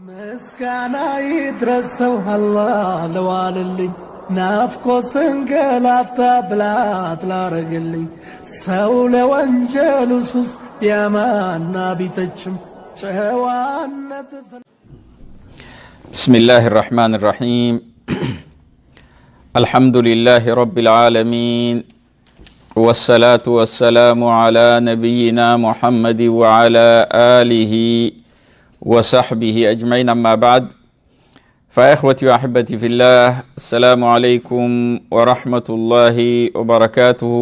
ምስጋና ይድረሰው አላህ ለዋልልኝ ናፍቆ ስንገላታ ብላት ላረግልኝ ሰው ለወንጀሉ ሱስ ቢያማና ቢተችም ጨዋነት بسم الله الرحمن الرحيم الحمد لله رب العالمين والصلاة والسلام على نبينا محمد وعلى آله وصحبه أجمعين أما بعد فإخوتي وأحبتي في الله السلام عليكم ورحمة الله وبركاته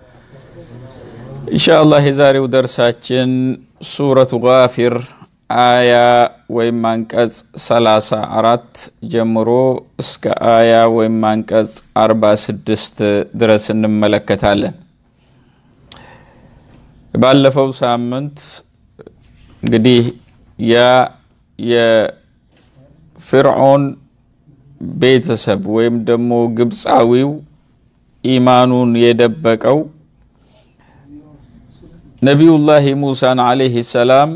إن شاء الله يزاري ودرساتين سورة غافر አያ ወይም አንቀጽ 34 ጀምሮ እስከ አያ ወይም አንቀጽ 46 ድረስ እንመለከታለን። ባለፈው ሳምንት እንግዲህ ያ የፍርዖን ቤተሰብ ወይም ደግሞ ግብፃዊው ኢማኑን የደበቀው ነቢዩላህ ሙሳን አለይህ ሰላም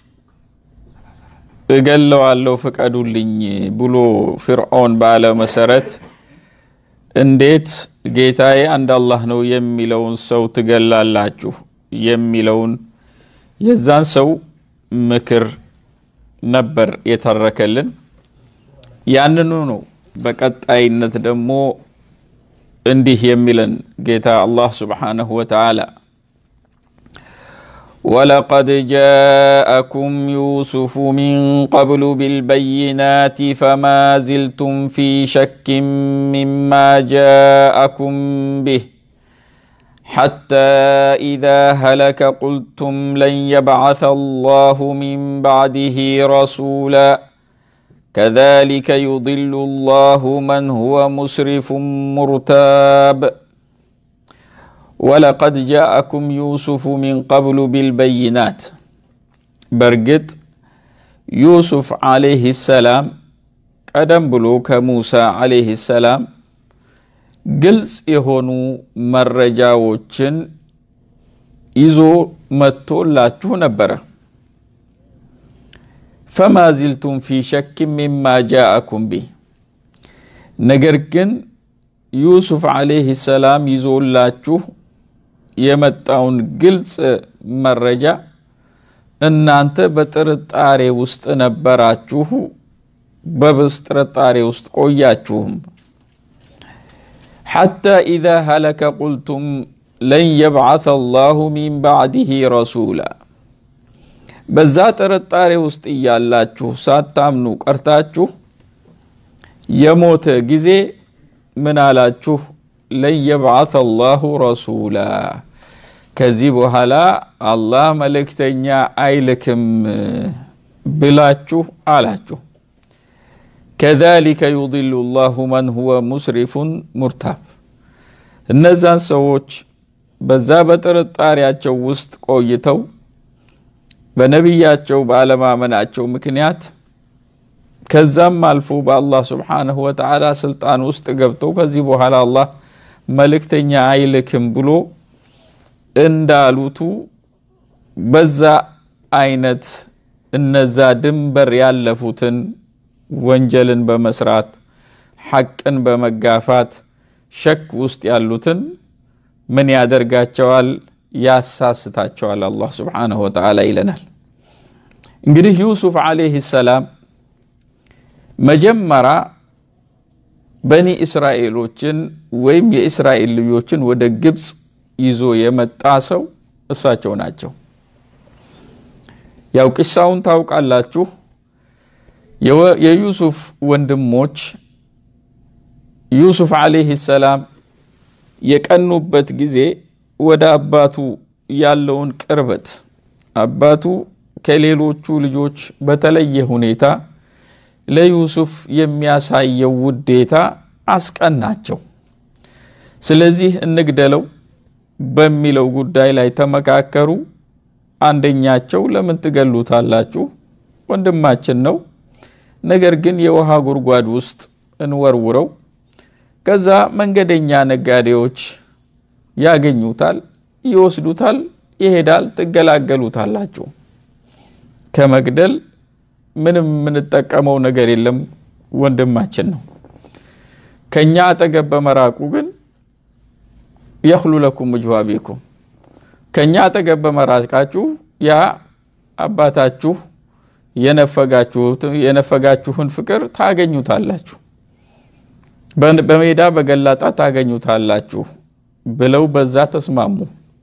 እገለዋለሁ ፍቀዱልኝ ብሎ ፍርዖን ባለ መሰረት እንዴት ጌታዬ አንድ አላህ ነው የሚለውን ሰው ትገላላችሁ የሚለውን የዛን ሰው ምክር ነበር የተረከልን። ያንኑ ነው በቀጣይነት ደግሞ እንዲህ የሚለን ጌታ አላህ ስብሓነሁ ወተዓላ ولقد جاءكم يوسف من قبل بالبينات فما زلتم في شك مما جاءكم به حتى إذا هلك قلتم لن يبعث الله من بعده رسولا كذلك يضل الله من هو مسرف مرتاب ወለቀድ ጃአኩም ዩሱፉ ሚን ቀብሉ ቢልበይናት በእርግጥ ዩሱፍ ዓለይህ ሰላም ቀደም ብሎ ከሙሳ ዓለይህ ሰላም ግልጽ የሆኑ መረጃዎችን ይዞ መጥቶላችሁ ነበረ። ፈማ ዚልቱም ፊ ሸክ ሚማ ጃአኩም ቢህ ነገር ግን ዩሱፍ ዓለይህ ሰላም ይዞላችሁ የመጣውን ግልጽ መረጃ እናንተ በጥርጣሬ ውስጥ ነበራችሁ፣ በብስ ጥርጣሬ ውስጥ ቆያችሁም። ሐታ ኢዛ ሀለከ ቁልቱም ለን የብዓث አላሁ ሚን ባዕድህ ረሱላ። በዛ ጥርጣሬ ውስጥ እያላችሁ ሳታምኑ ቀርታችሁ የሞተ ጊዜ ምን አላችሁ? ለን የብዓث አላሁ ረሱላ ከዚህ በኋላ አላህ መልእክተኛ አይልክም ብላችሁ አላችሁ። ከዛሊከ ዩድሉ ላሁ መን ሁወ ሙስሪፉን ሙርታብ። እነዛን ሰዎች በዛ በጥርጣሬያቸው ውስጥ ቆይተው በነቢያቸው ባለማመናቸው ምክንያት ከዛም አልፎ በአላህ ስብሓንሁ ወተዓላ ስልጣን ውስጥ ገብተው ከዚህ በኋላ አላህ መልእክተኛ አይልክም ብሎ እንዳሉቱ በዛ አይነት እነዛ ድንበር ያለፉትን ወንጀልን በመስራት ሐቅን በመጋፋት ሸክ ውስጥ ያሉትን ምን ያደርጋቸዋል? ያሳስታቸዋል። አላህ ስብሓንሁ ወተዓላ ይለናል። እንግዲህ ዩሱፍ ዓለይህ ሰላም መጀመሪያ በኒ እስራኤሎችን ወይም የእስራኤል ልጆችን ወደ ግብፅ ይዞ የመጣ ሰው እሳቸው ናቸው። ያው ቂሳውን ታውቃላችሁ። የዩሱፍ ወንድሞች ዩሱፍ ዓለይህ ሰላም የቀኑበት ጊዜ ወደ አባቱ ያለውን ቅርበት አባቱ ከሌሎቹ ልጆች በተለየ ሁኔታ ለዩሱፍ የሚያሳየው ውዴታ አስቀናቸው። ስለዚህ እንግደለው በሚለው ጉዳይ ላይ ተመካከሩ። አንደኛቸው ለምን ትገሉታላችሁ? ወንድማችን ነው። ነገር ግን የውሃ ጉድጓድ ውስጥ እንወርውረው፣ ከዛ መንገደኛ ነጋዴዎች ያገኙታል፣ ይወስዱታል፣ ይሄዳል፣ ትገላገሉታላችሁ። ከመግደል ምንም የምንጠቀመው ነገር የለም፣ ወንድማችን ነው። ከኛ አጠገብ በመራቁ ግን የኽሉ ለኩም ወጅሁ አቢኩም ከኛ አጠገብ በመራቃችሁ ያ አባታችሁ የነፈጋችሁን ፍቅር ታገኙታላችሁ፣ በሜዳ በገላጣ ታገኙታላችሁ ብለው በዛ ተስማሙ።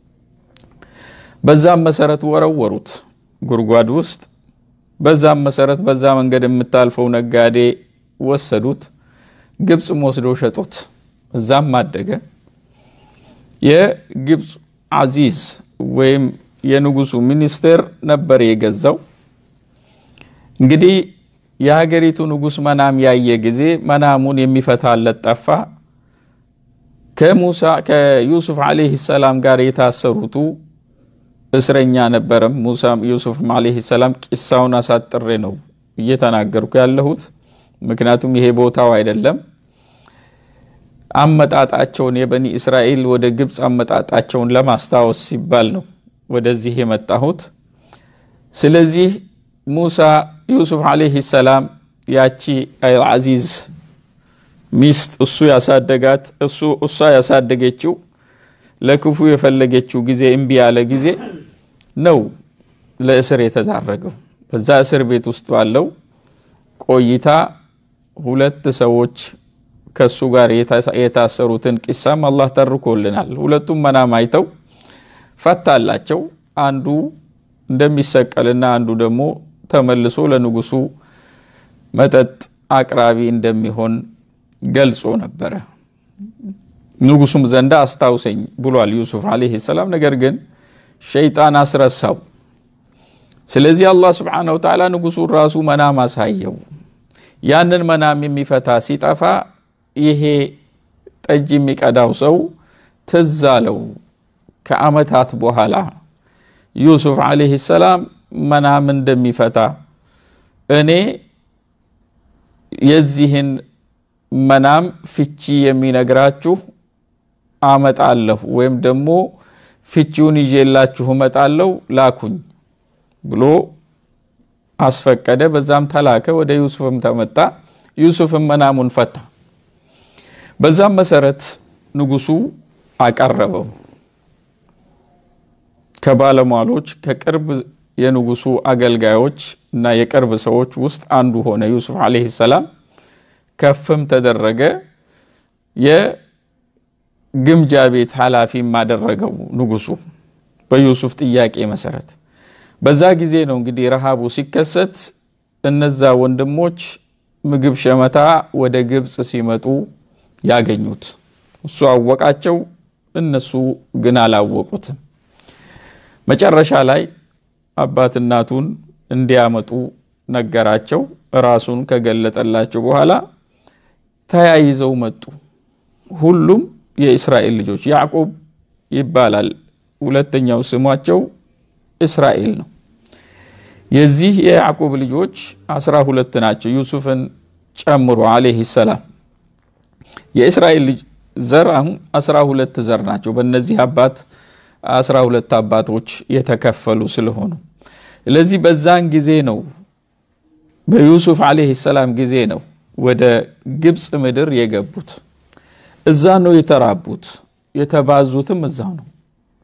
በዛም መሰረት ወረወሩት ጉድጓድ ውስጥ። በዛም መሰረት በዛ መንገድ የምታልፈው ነጋዴ ወሰዱት፣ ግብፅም ወስደው ሸጡት። እዛም አደገ። የግብፅ አዚዝ ወይም የንጉሱ ሚኒስቴር ነበር የገዛው። እንግዲህ የሀገሪቱ ንጉስ መናም ያየ ጊዜ መናሙን የሚፈታለት ጠፋ። ከሙሳ ከዩሱፍ ዓለይሂ ሰላም ጋር የታሰሩቱ እስረኛ ነበረም። ሙሳ ዩሱፍም ዓለይሂ ሰላም ቂሳውን አሳጥሬ ነው እየተናገርኩ ያለሁት፣ ምክንያቱም ይሄ ቦታው አይደለም። አመጣጣቸውን የበኒ እስራኤል ወደ ግብፅ አመጣጣቸውን ለማስታወስ ሲባል ነው ወደዚህ የመጣሁት። ስለዚህ ሙሳ ዩሱፍ ዓለይሂ ሰላም ያቺ አልዓዚዝ ሚስት እሱ ያሳደጋት እሱ እሷ ያሳደገችው ለክፉ የፈለገችው ጊዜ እምቢ ያለ ጊዜ ነው ለእስር የተዳረገው። በዛ እስር ቤት ውስጥ ባለው ቆይታ ሁለት ሰዎች ከሱ ጋር የታሰሩትን ቂሳም አላህ ተርኮልናል። ሁለቱም መናም አይተው ፈታላቸው። አንዱ እንደሚሰቀልና አንዱ ደግሞ ተመልሶ ለንጉሱ መጠጥ አቅራቢ እንደሚሆን ገልጾ ነበረ። ንጉሱም ዘንዳ አስታውሰኝ ብሏል ዩሱፍ ዓለይሂ ሰላም። ነገር ግን ሸይጣን አስረሳው። ስለዚህ አላህ ስብሓነሁ ወተዓላ ንጉሱን ራሱ መናም አሳየው። ያንን መናም የሚፈታ ሲጠፋ ይሄ ጠጅ የሚቀዳው ሰው ትዝ አለው። ከዓመታት በኋላ ዩሱፍ ዓለይሂ ሰላም መናም እንደሚፈታ እኔ የዚህን መናም ፍቺ የሚነግራችሁ አመጣለሁ ወይም ደግሞ ፍቺውን ይዤላችሁ እመጣለሁ ላኩኝ ብሎ አስፈቀደ። በዛም ተላከ። ወደ ዩሱፍም ተመጣ። ዩሱፍም መናሙን ፈታ። በዛም መሰረት ንጉሱ አቀረበው። ከባለሟሎች ከቅርብ የንጉሱ አገልጋዮች እና የቅርብ ሰዎች ውስጥ አንዱ ሆነ ዩሱፍ ዓለይሂ ሰላም። ከፍም ተደረገ። የግምጃ ቤት ኃላፊም አደረገው ንጉሱ በዩሱፍ ጥያቄ መሰረት። በዛ ጊዜ ነው እንግዲህ ረሃቡ ሲከሰት እነዛ ወንድሞች ምግብ ሸመታ ወደ ግብፅ ሲመጡ ያገኙት። እሱ አወቃቸው፣ እነሱ ግን አላወቁትም። መጨረሻ ላይ አባት እናቱን እንዲያመጡ ነገራቸው። ራሱን ከገለጠላቸው በኋላ ተያይዘው መጡ። ሁሉም የእስራኤል ልጆች ያዕቆብ ይባላል። ሁለተኛው ስሟቸው እስራኤል ነው። የዚህ የያዕቆብ ልጆች አስራ ሁለት ናቸው፣ ዩሱፍን ጨምሮ ዓለይሂ ሰላም። የእስራኤል ልጅ ዘር አሁን አስራ ሁለት ዘር ናቸው። በእነዚህ አባት አስራ ሁለት አባቶች የተከፈሉ ስለሆኑ ስለዚህ በዛን ጊዜ ነው በዩሱፍ ዓለይሂ ሰላም ጊዜ ነው ወደ ግብፅ ምድር የገቡት። እዛ ነው የተራቡት፣ የተባዙትም እዛው ነው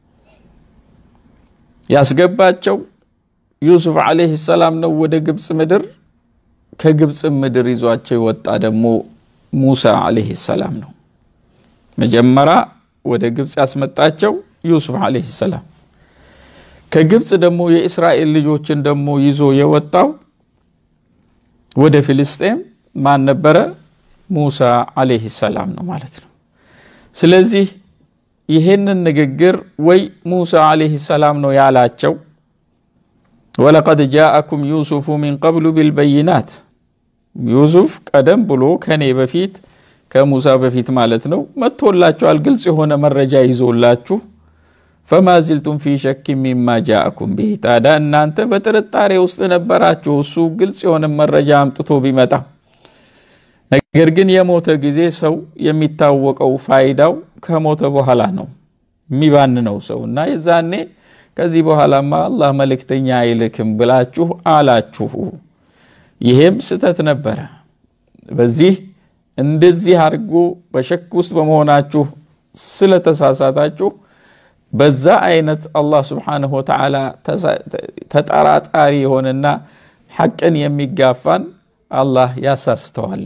ያስገባቸው ዩሱፍ ዓለይሂ ሰላም ነው ወደ ግብፅ ምድር። ከግብፅ ምድር ይዟቸው የወጣ ደግሞ ሙሳ ዓለይሂ ሰላም ነው። መጀመሪያ ወደ ግብፅ ያስመጣቸው ዩሱፍ ዓለይሂ ሰላም። ከግብፅ ደግሞ የእስራኤል ልጆችን ደግሞ ይዞ የወጣው ወደ ፊልስጤም ማን ነበረ? ሙሳ ዓለይሂ ሰላም ነው ማለት ነው። ስለዚህ ይሄንን ንግግር ወይ ሙሳ ዓለይሂ ሰላም ነው ያላቸው ወለቀድ ጃአኩም ዩሱፉ ሚን ቀብሉ ቢልበይናት ዩሱፍ ቀደም ብሎ ከኔ በፊት ከሙሳ በፊት ማለት ነው መጥቶላችኋል፣ ግልጽ የሆነ መረጃ ይዞላችሁ ፈማ ዚልቱም ፊ ሸክ ሚማ ጃአኩም ቢህ። ታዲያ እናንተ በጥርጣሬ ውስጥ ነበራችሁ እሱ ግልጽ የሆነ መረጃ አምጥቶ ቢመጣ። ነገር ግን የሞተ ጊዜ ሰው የሚታወቀው ፋይዳው ከሞተ በኋላ ነው የሚባንነው ሰው እና የዛኔ ከዚህ በኋላማ አላህ መልእክተኛ አይልክም ብላችሁ አላችሁ። ይሄም ስተት ነበረ። በዚህ እንደዚህ አድርጎ በሸክ ውስጥ በመሆናችሁ ስለተሳሳታችሁ በዛ አይነት አላህ ስብሓንሁ ወተዓላ ተጠራጣሪ የሆነና ሐቅን የሚጋፋን አላህ ያሳስተዋል።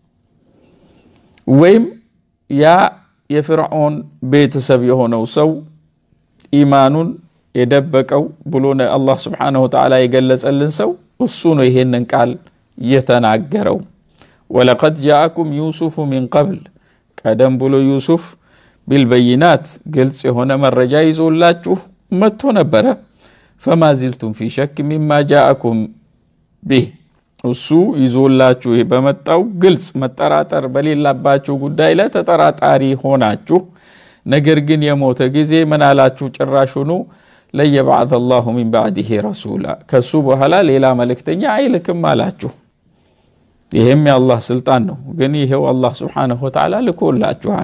ወይም ያ የፍርዖን ቤተሰብ የሆነው ሰው ኢማኑን የደበቀው ብሎ አላህ ስብሓንሁ ወተዓላ የገለጸልን ሰው እሱ ነው ይሄንን ቃል የተናገረው። ወለቀድ ጃአኩም ዩሱፉ ሚን ቀብል ቀደም ብሎ ዩሱፍ ቢልበይናት ግልጽ የሆነ መረጃ ይዞላችሁ መጥቶ ነበረ። ፈማ ዚልቱም ፊ ሸክ ሚማ ጃአኩም ቢህ እሱ ይዞላችሁ በመጣው ግልጽ መጠራጠር በሌላባችሁ ጉዳይ ላይ ተጠራጣሪ ሆናችሁ፣ ነገር ግን የሞተ ጊዜ ምን አላችሁ? ጭራሹኑ ለየባዓት አላሁ ሚን ባዕድህ ረሱላ ከሱ በኋላ ሌላ መልእክተኛ አይልክም አላችሁ። ይህም የአላህ ስልጣን ነው። ግን ይሄው አላህ ስብሓነሁ ወተዓላ ልኮላችኋል።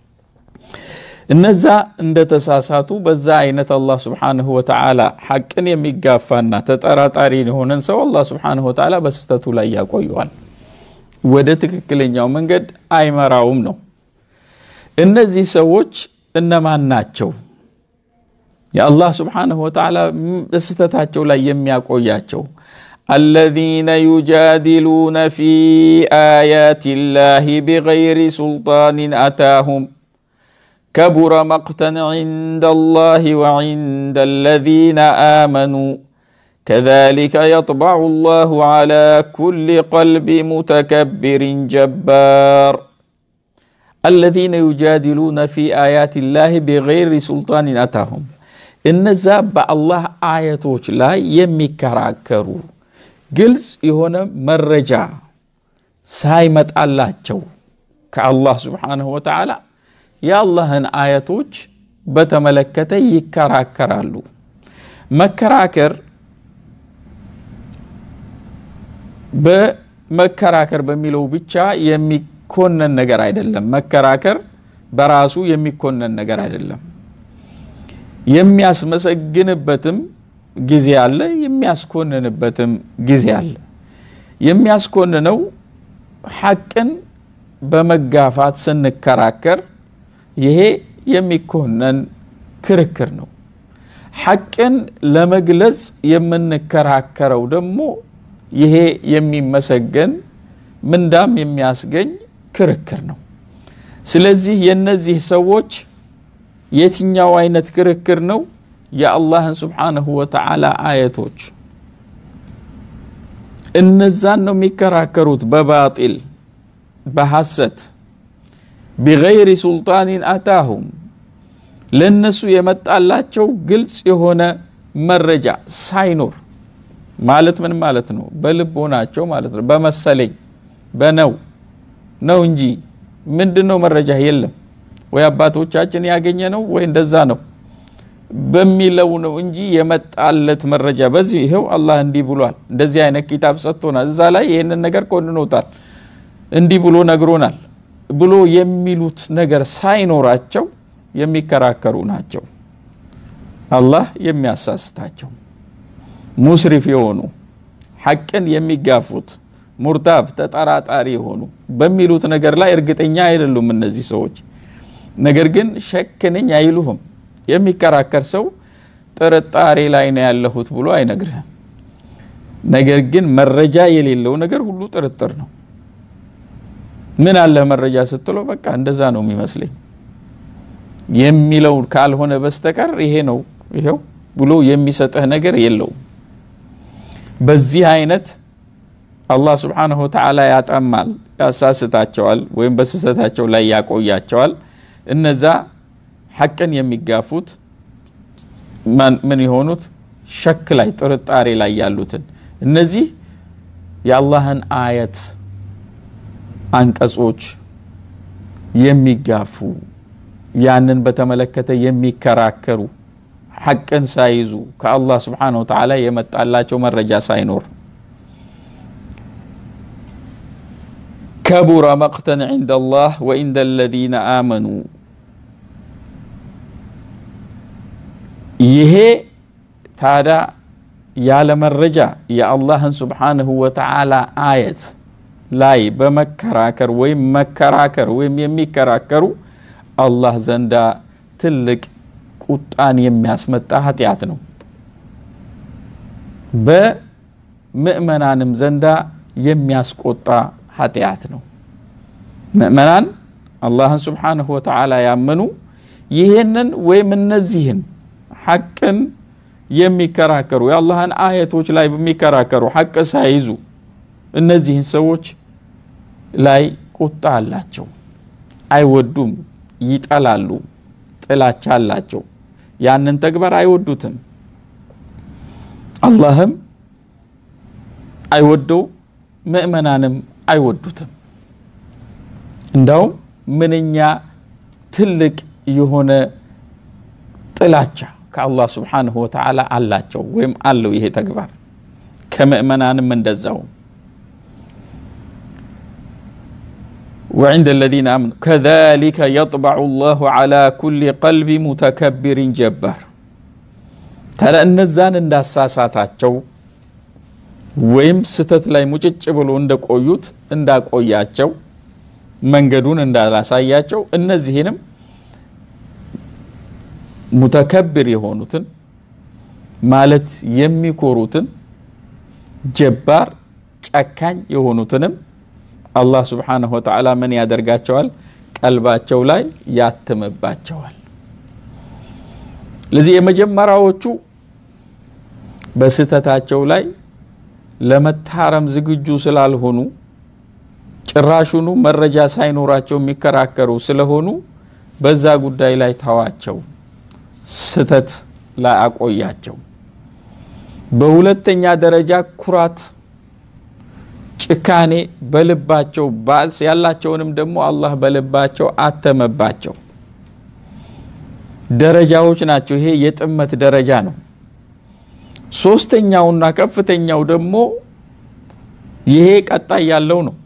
እነዛ እንደተሳሳቱ በዛ አይነት አላህ ስብሓንሁ ወተዓላ ሐቅን የሚጋፋና ተጠራጣሪ የሆነን ሰው አላህ ስብሓንሁ ወተዓላ በስህተቱ ላይ ያቆየዋል፣ ወደ ትክክለኛው መንገድ አይመራውም ነው። እነዚህ ሰዎች እነማን ናቸው? የአላህ ስብሓንሁ ወተዓላ በስህተታቸው ላይ የሚያቆያቸው አለዚነ ዩጃዲሉነ ፊ አያት ላህ ቢገይሪ ሱልጣንን አታሁም كبر مقتا عند الله وعند الذين آمنوا كذلك يطبع الله على كل قلب متكبر جبار الذين يجادلون في آيات الله بغير سلطان أتاهم እነዛ በአላህ አያቶች ላይ የሚከራከሩ ግልጽ የሆነ መረጃ ሳይመጣላቸው ከአላህ ስብሓንሁ ወተዓላ የአላህን አያቶች በተመለከተ ይከራከራሉ። መከራከር በመከራከር በሚለው ብቻ የሚኮነን ነገር አይደለም። መከራከር በራሱ የሚኮነን ነገር አይደለም። የሚያስመሰግንበትም ጊዜ አለ፣ የሚያስኮንንበትም ጊዜ አለ። የሚያስኮንነው ሐቅን በመጋፋት ስንከራከር ይሄ የሚኮነን ክርክር ነው። ሐቅን ለመግለጽ የምንከራከረው ደግሞ ይሄ የሚመሰገን ምንዳም የሚያስገኝ ክርክር ነው። ስለዚህ የነዚህ ሰዎች የትኛው አይነት ክርክር ነው? የአላህን ስብሓንሁ ወተዓላ አየቶች እነዛን ነው የሚከራከሩት በባጢል በሐሰት ቢገይሪ ሱልጣኒን አታሁም ለእነሱ የመጣላቸው ግልጽ የሆነ መረጃ ሳይኖር ማለት ምን ማለት ነው? በልቦናቸው ማለት ነው። በመሰለኝ በነው ነው እንጂ ምንድን ነው መረጃ የለም ወይ አባቶቻችን ያገኘ ነው ወይ እንደዛ ነው በሚለው ነው እንጂ የመጣለት መረጃ በዚህ ይኸው አላህ እንዲህ ብሏል፣ እንደዚህ አይነት ኪታብ ሰጥቶናል፣ እዛ ላይ ይህንን ነገር ኮንኖታል፣ እንዲህ ብሎ ነግሮናል ብሎ የሚሉት ነገር ሳይኖራቸው የሚከራከሩ ናቸው። አላህ የሚያሳስታቸው ሙስሪፍ የሆኑ ሐቅን የሚጋፉት ሙርታብ ተጠራጣሪ የሆኑ በሚሉት ነገር ላይ እርግጠኛ አይደሉም እነዚህ ሰዎች። ነገር ግን ሸክ ነኝ አይሉህም። የሚከራከር ሰው ጥርጣሬ ላይ ነው ያለሁት ብሎ አይነግርህም። ነገር ግን መረጃ የሌለው ነገር ሁሉ ጥርጥር ነው። ምን አለ መረጃ ስትለው በቃ እንደዛ ነው የሚመስለኝ የሚለው ካልሆነ በስተቀር ይሄ ነው ይሄው ብሎ የሚሰጥህ ነገር የለውም። በዚህ አይነት አላህ ስብሓነሁ ወተዓላ ያጠማል፣ ያሳስታቸዋል፣ ወይም በስህተታቸው ላይ ያቆያቸዋል። እነዛ ሐቅን የሚጋፉት ምን የሆኑት ሸክ ላይ ጥርጣሬ ላይ ያሉትን እነዚህ የአላህን አየት አንቀጾች የሚጋፉ ያንን በተመለከተ የሚከራከሩ ሐቅን ሳይዙ ከአላህ ስብሓነሁ ወተዓላ የመጣላቸው መረጃ ሳይኖር ከቡረ መቅተን ዒንደ አላህ ወዒንደ አለዚነ አመኑ ይሄ ታዳ ያለ መረጃ የአላህን ስብሓንሁ ወተዓላ አየት ላይ በመከራከር ወይም መከራከር ወይም የሚከራከሩ አላህ ዘንዳ ትልቅ ቁጣን የሚያስመጣ ኃጢአት ነው። በምእመናንም ዘንዳ የሚያስቆጣ ኃጢአት ነው። ምእመናን አላህን ስብሓንሁ ወተዓላ ያመኑ ይህንን ወይም እነዚህን ሐቅን የሚከራከሩ የአላህን አየቶች ላይ በሚከራከሩ ሐቅ ሳይዙ እነዚህን ሰዎች ላይ ቁጣ አላቸው። አይወዱም፣ ይጠላሉ፣ ጥላቻ አላቸው። ያንን ተግባር አይወዱትም። አላህም አይወደው፣ ምእመናንም አይወዱትም። እንዳውም ምንኛ ትልቅ የሆነ ጥላቻ ከአላህ ስብሓንሁ ወተዓላ አላቸው ወይም አለው ይሄ ተግባር ከምእመናንም እንደዛው وعند الذين آمنوا كذلك يطبع الله على كل قلب متكبر جبار ታዲያ እነዛን እንዳሳሳታቸው ወይም ስተት ላይ ሙጭጭ ብሎ እንደቆዩት እንዳቆያቸው መንገዱን እንዳላሳያቸው እነዚህንም ሙተከብር የሆኑትን ማለት የሚኮሩትን ጀባር ጨካኝ የሆኑትንም አላህ ስብሓንሁ ወተዓላ ምን ያደርጋቸዋል? ቀልባቸው ላይ ያትምባቸዋል። ለዚህ የመጀመሪያዎቹ በስህተታቸው ላይ ለመታረም ዝግጁ ስላልሆኑ ጭራሹኑ መረጃ ሳይኖራቸው የሚከራከሩ ስለሆኑ በዛ ጉዳይ ላይ ተዋቸው፣ ስተት ላይ አቆያቸው። በሁለተኛ ደረጃ ኩራት፣ ጭካኔ በልባቸው ባስ ያላቸውንም ደግሞ አላህ በልባቸው አተመባቸው። ደረጃዎች ናቸው። ይሄ የጥመት ደረጃ ነው። ሶስተኛውና ከፍተኛው ደግሞ ይሄ ቀጣይ ያለው ነው።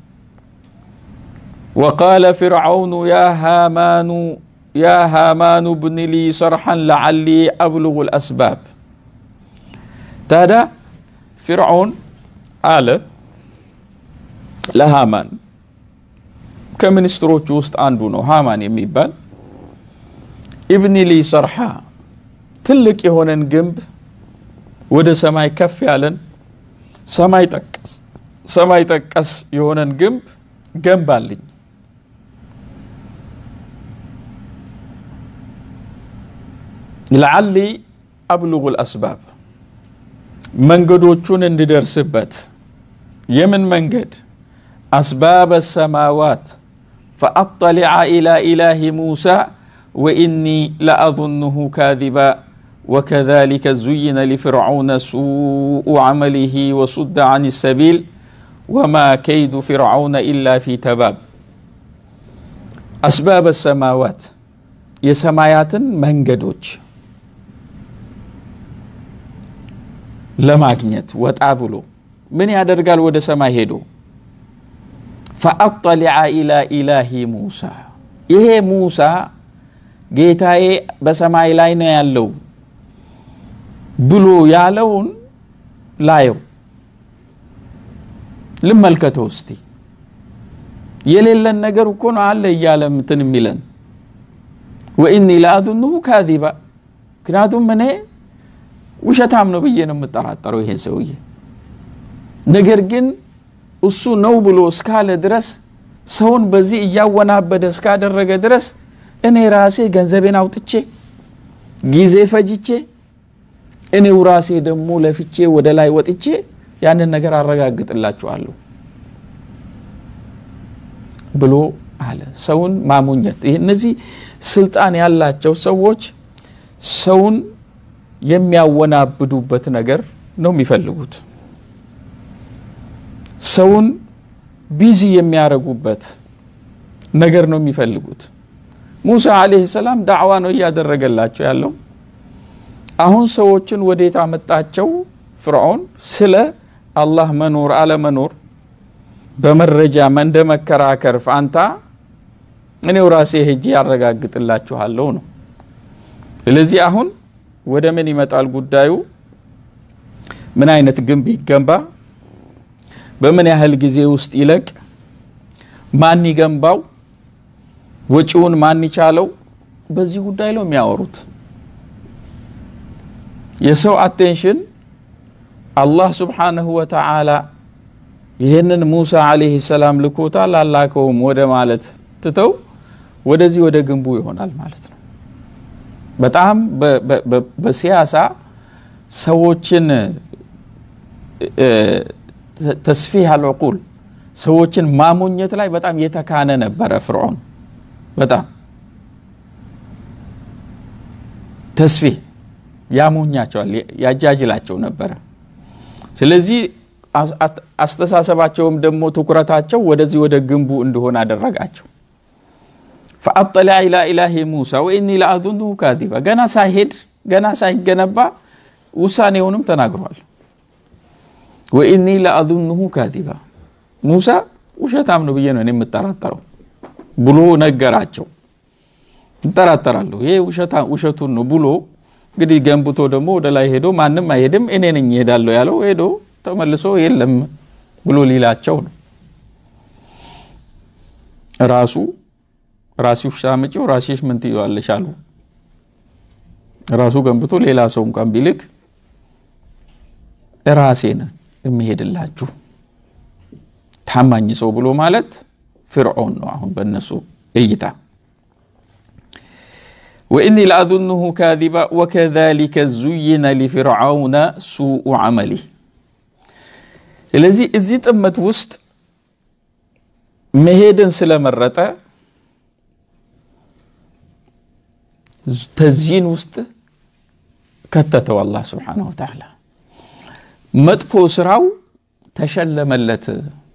ወቃለ ፊርዓውኑ ያ ሃማኑ ያ ሃማኑ ብኒ ሊ ሰርሐን ለዓሊ አብልጉ ልአስባብ። ታዲያ ፊርዓውን አለ ለሃማን ከሚኒስትሮቹ ውስጥ አንዱ ነው ሃማን የሚባል ኢብኒ ሊ ሰርሓ ትልቅ የሆነን ግንብ ወደ ሰማይ ከፍ ያለን ሰማይ ጠቀስ ሰማይ ጠቀስ የሆነን ግንብ ገንባልኝ ለዓሊ አብልጉ ልአስባብ መንገዶቹን እንድደርስበት የምን መንገድ አስባብ ሰማዋት ፈአጠሊዐ ኢላ ኢላሂ ሙሳ ወኢኒ ለአظንሁ ካዚባ ወከዛሊከ ዙይነ ሊፍርዓውነ ሱኡ ዐመሊሂ ወሱደ ዐን ሰቢል ወማ ከይዱ ፊርዓውነ ኢላ ፊ ተባብ። አስባብ ሰማዋት የሰማያትን መንገዶች ለማግኘት ወጣ ብሎ ምን ያደርጋል? ወደ ሰማይ ሄዶ ፈአጠሊዐ ኢላ ኢላሂ ሙሳ ይሄ ሙሳ ጌታዬ በሰማይ ላይ ነው ያለው ብሎ ያለውን ላየው ልመልከተው እስቲ። የሌለን ነገር እኮ ነው አለ እያለ እንትን የሚለን ወኢኒ ለአዙንሁ ካዚባ ምክንያቱም እኔ ውሸታም ነው ብዬ ነው የምጠራጠረው ይሄ ሰውዬ። ነገር ግን እሱ ነው ብሎ እስካለ ድረስ ሰውን በዚህ እያወናበደ እስካደረገ ድረስ እኔ ራሴ ገንዘቤን አውጥቼ ጊዜ ፈጅቼ እኔው ራሴ ደግሞ ለፍቼ ወደ ላይ ወጥቼ ያንን ነገር አረጋግጥላችኋለሁ ብሎ አለ። ሰውን ማሞኘት ይህ እነዚህ ስልጣን ያላቸው ሰዎች ሰውን የሚያወናብዱበት ነገር ነው የሚፈልጉት። ሰውን ቢዚ የሚያደርጉበት ነገር ነው የሚፈልጉት። ሙሳ ዓለይሂ ሰላም ዳዕዋ ነው እያደረገላቸው ያለው። አሁን ሰዎችን ወዴት አመጣቸው? ፍርዖን ስለ አላህ መኖር አለመኖር በመረጃ እንደ መከራከር ፋንታ እኔው ራሴ ሄጄ ያረጋግጥላችኋለሁ ነው። ስለዚህ አሁን ወደ ምን ይመጣል ጉዳዩ? ምን አይነት ግንብ ይገንባ፣ በምን ያህል ጊዜ ውስጥ ይለቅ፣ ማን ይገንባው፣ ወጪውን ማን ይቻለው፣ በዚህ ጉዳይ ነው የሚያወሩት። የሰው አቴንሽን አላህ ስብሓነሁ ወተዓላ ይህንን ሙሳ ዓለይሂ ሰላም ልኮታል አላከውም ወደ ማለት ትተው ወደዚህ ወደ ግንቡ ይሆናል ማለት ነው። በጣም በሲያሳ ሰዎችን ተስፊህ አልዕቁል ሰዎችን ማሞኘት ላይ በጣም የተካነ ነበረ ፍርዖን። በጣም ተስፊህ ያሞኛቸዋል፣ ያጃጅላቸው ነበረ። ስለዚህ አስተሳሰባቸውም ደግሞ ትኩረታቸው ወደዚህ ወደ ግንቡ እንደሆነ አደረጋቸው። ፈአጠለዐ ኢላ ኢላሂ ሙሳ ወኢኒ ለአዙኑሁ ካዚባ። ገና ሳይሄድ ገና ሳይገነባ ውሳኔውንም ተናግሯል። ወኢኒ ለአዙኑሁ ካዚባ ሙሳ ውሸታም ነው ብዬ ነው እኔ የምጠራጠረው ብሎ ነገራቸው። እጠራጠራለሁ ይሄ ውሸቱን ነው ብሎ እንግዲህ ገንብቶ ደግሞ ወደ ላይ ሄዶ ማንም አይሄድም እኔ ነኝ እሄዳለሁ ያለው ሄዶ ተመልሶ የለም ብሎ ሊላቸው ነው። ራሱ ራሲሽ ሳምጪው ራሲሽ ምን ትይዋለሽ አሉ። ራሱ ገንብቶ ሌላ ሰው እንኳን ቢልክ ራሴን የሚሄድላችሁ ታማኝ ሰው ብሎ ማለት ፍርዖን ነው። አሁን በእነሱ እይታ ወኢኒ ለአዙኑሁ ካዚባ ወከዛሊከ ዙይነ ሊፍርዓውነ ሱኡ ዐመሊህ። ስለዚህ እዚህ ጥመት ውስጥ መሄድን ስለመረጠ ተዚን ውስጥ ከተተው አላህ ስብሓነሁ ወተዓላ መጥፎ ስራው ተሸለመለት።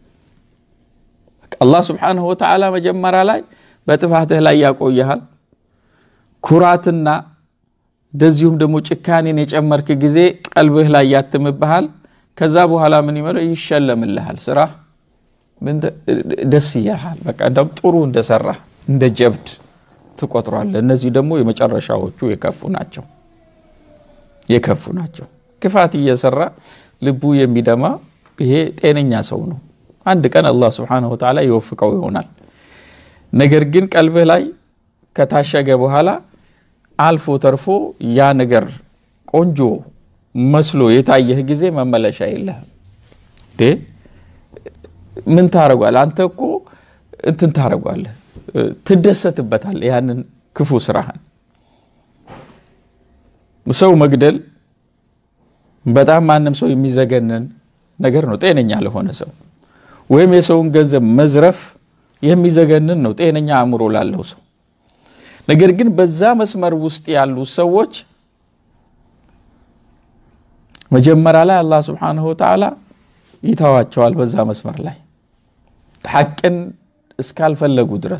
አላህ ስብሓነሁ ወተዓላ መጀመሪያ ላይ በጥፋትህ ላይ ያቆየሃል። ኩራትና እንደዚሁም ደግሞ ጭካኔን የጨመርክ ጊዜ ቀልብህ ላይ ያትምብሃል። ከዛ በኋላ ምን ይመለው ይሸለምልሃል። ስራ ደስ ይልሃል። በቃ እንደውም ጥሩ እንደሰራ እንደ ጀብድ ትቆጥሯለህ። እነዚህ ደግሞ የመጨረሻዎቹ የከፉ ናቸው የከፉ ናቸው። ክፋት እየሰራ ልቡ የሚደማ ይሄ ጤነኛ ሰው ነው። አንድ ቀን አላህ ስብሓነሁ ወተዓላ ይወፍቀው ይሆናል። ነገር ግን ቀልብህ ላይ ከታሸገ በኋላ አልፎ ተርፎ ያ ነገር ቆንጆ መስሎ የታየህ ጊዜ መመለሻ የለህም። ምን ታረጓለህ? አንተ እኮ እንትን ታረጓለህ፣ ትደሰትበታል ያንን ክፉ ስራህን። ሰው መግደል በጣም ማንም ሰው የሚዘገንን ነገር ነው፣ ጤነኛ ለሆነ ሰው ወይም የሰውን ገንዘብ መዝረፍ የሚዘገንን ነው፣ ጤነኛ አእምሮ ላለው ሰው። ነገር ግን በዛ መስመር ውስጥ ያሉ ሰዎች መጀመሪያ ላይ አላህ ስብሓነሁ ወተዓላ ይተዋቸዋል። በዛ መስመር ላይ ሐቅን እስካልፈለጉ ድረስ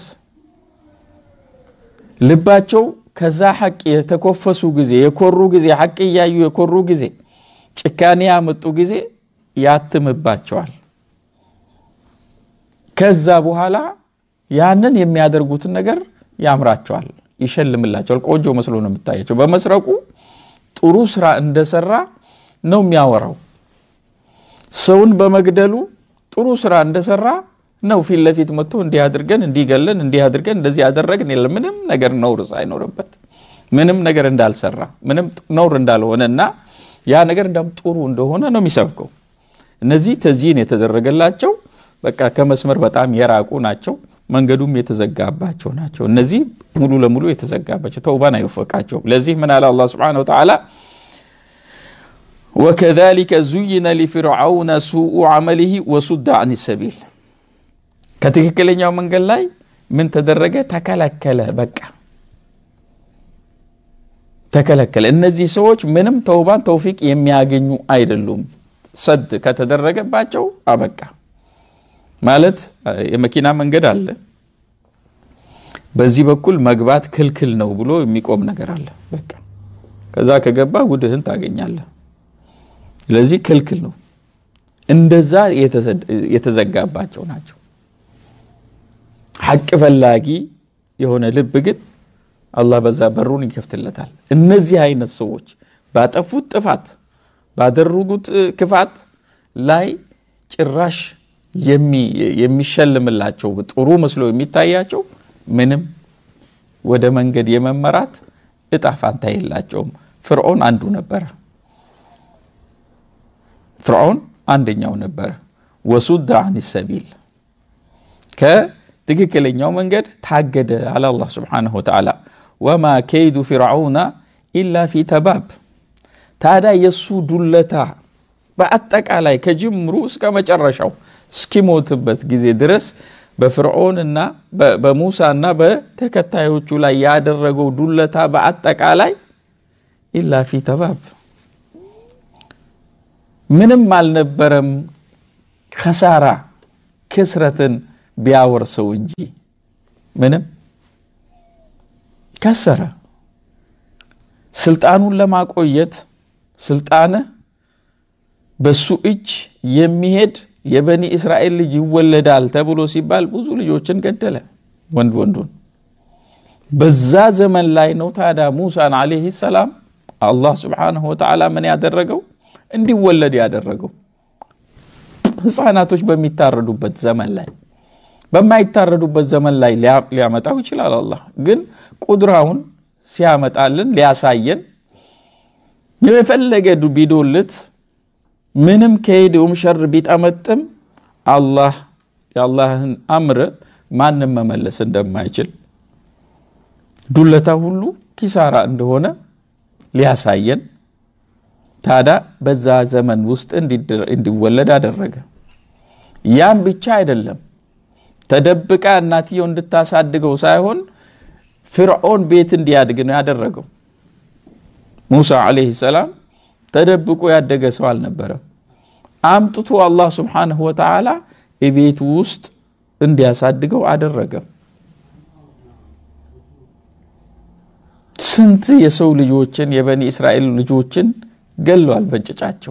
ልባቸው ከዛ ሐቅ የተኮፈሱ ጊዜ የኮሩ ጊዜ ሐቅ እያዩ የኮሩ ጊዜ ጭካኔ ያመጡ ጊዜ ያትምባቸዋል። ከዛ በኋላ ያንን የሚያደርጉትን ነገር ያምራቸዋል፣ ይሸልምላቸዋል። ቆንጆ መስሎ ነው የምታያቸው። በመስረቁ ጥሩ ስራ እንደሰራ ነው የሚያወራው። ሰውን በመግደሉ ጥሩ ስራ እንደሰራ ነው ፊት ለፊት መጥቶ እንዲህ አድርገን እንዲገለን እንዲህ አድርገን እንደዚህ ያደረግን የለም ምንም ነገር ነውር ሳይኖርበት ምንም ነገር እንዳልሰራ ምንም ነውር እንዳልሆነ እና ያ ነገር እንዳውም ጥሩ እንደሆነ ነው የሚሰብከው። እነዚህ ተዚህን የተደረገላቸው በቃ ከመስመር በጣም የራቁ ናቸው። መንገዱም የተዘጋባቸው ናቸው። እነዚህ ሙሉ ለሙሉ የተዘጋባቸው ተውባን አይወፈቃቸውም። ለዚህ ምን አለ አላህ ሱብሓነሁ ወተዓላ ወከዛሊከ ዙይነ ሊፍርዓውነ ሱኡ ዐመሊሂ ወሱደ አን ሰቢል ከትክክለኛው መንገድ ላይ ምን ተደረገ? ተከለከለ። በቃ ተከለከለ። እነዚህ ሰዎች ምንም ተውባን ተውፊቅ የሚያገኙ አይደሉም። ሰድ ከተደረገባቸው አበቃ ማለት የመኪና መንገድ አለ። በዚህ በኩል መግባት ክልክል ነው ብሎ የሚቆም ነገር አለ። በቃ ከዛ ከገባ ጉድህን ታገኛለህ። ስለዚህ ክልክል ነው። እንደዛ የተዘጋባቸው ናቸው። ሐቅ ፈላጊ የሆነ ልብ ግን አላህ በዛ በሩን ይከፍትለታል። እነዚህ አይነት ሰዎች ባጠፉት ጥፋት ባደረጉት ክፋት ላይ ጭራሽ የሚሸልምላቸው ጥሩ መስሎ የሚታያቸው ምንም ወደ መንገድ የመመራት እጣ ፋንታ የላቸውም። ፍርዖን አንዱ ነበረ። ፍርዖን አንደኛው ነበረ። ወሱድ አን ሰቢል ከትክክለኛው መንገድ ታገደ አለ አላህ ስብሓነሁ ወተዓላ። ወማ ከይዱ ፊርዓውና ኢላ ፊ ተባብ። ታዲያ የእሱ ዱለታ በአጠቃላይ ከጅምሩ እስከ መጨረሻው እስኪሞትበት ጊዜ ድረስ በፍርዖንና በሙሳና በተከታዮቹ ላይ ያደረገው ዱለታ በአጠቃላይ ኢላ ፊ ተባብ ምንም አልነበረም። ከሳራ ክስረትን ቢያወርሰው እንጂ ምንም ከሰረ። ስልጣኑን ለማቆየት ስልጣንህ በሱ እጅ የሚሄድ የበኒ እስራኤል ልጅ ይወለዳል ተብሎ ሲባል ብዙ ልጆችን ገደለ፣ ወንድ ወንዱን። በዛ ዘመን ላይ ነው ታዲያ ሙሳን ዓለይሂ ሰላም አላህ ስብሓነሁ ወተዓላ ምን ያደረገው እንዲወለድ ያደረገው። ህፃናቶች በሚታረዱበት ዘመን ላይ በማይታረዱበት ዘመን ላይ ሊያመጣው ይችላል። አላህ ግን ቁድራውን ሲያመጣልን ሊያሳየን የፈለገ ቢዶልት ምንም ከሄደውም ሸር ቢጠመጥም አላህ የአላህን አምር ማንም መመለስ እንደማይችል ዱለታ ሁሉ ኪሳራ እንደሆነ ሊያሳየን ታዲያ በዛ ዘመን ውስጥ እንዲወለድ አደረገ። ያም ብቻ አይደለም፣ ተደብቃ እናትየው እንድታሳድገው ሳይሆን ፍርዖን ቤት እንዲያድግ ነው ያደረገው። ሙሳ ዓለይሂ ሰላም ተደብቆ ያደገ ሰው አልነበረም። አምጥቶ አላህ ስብሓነሁ ወተዓላ ቤቱ ውስጥ እንዲያሳድገው አደረገ። ስንት የሰው ልጆችን የበኒ እስራኤል ልጆችን ገለዋል በእንጭጫቸው።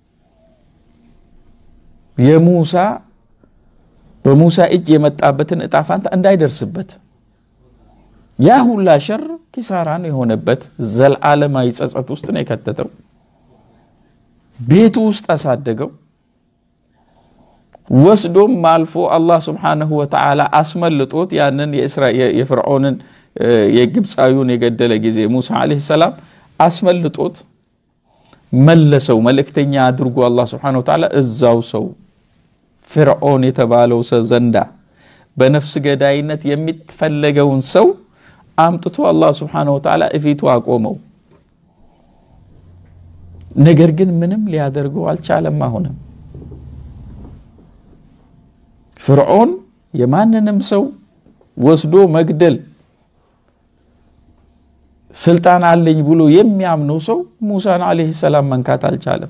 የሙሳ በሙሳ እጅ የመጣበትን እጣ ፋንታ እንዳይደርስበት ያ ሁላ ሸር ኪሳራ ነው የሆነበት። ዘላለማዊ ጸጸት ውስጥ ነው የከተተው። ቤቱ ውስጥ አሳደገው። ወስዶም አልፎ አላህ ስብሓነሁ ወተዓላ አስመልጦት ያንን የፍርዖንን የግብፃዊውን የገደለ ጊዜ ሙሳ ዓለይሂ ሰላም አስመልጦት መለሰው። መልእክተኛ አድርጎ አላህ ስብሓነሁ ወተዓላ እዛው ሰው ፍርዖን የተባለው ሰው ዘንዳ በነፍስ ገዳይነት የሚፈለገውን ሰው አምጥቶ አላህ ስብሓነሁ ወተዓላ እፊቱ አቆመው። ነገር ግን ምንም ሊያደርገው አልቻለም። አሁንም ፍርዖን የማንንም ሰው ወስዶ መግደል ስልጣን አለኝ ብሎ የሚያምነው ሰው ሙሳን ዓለይሂ ሰላም መንካት አልቻለም።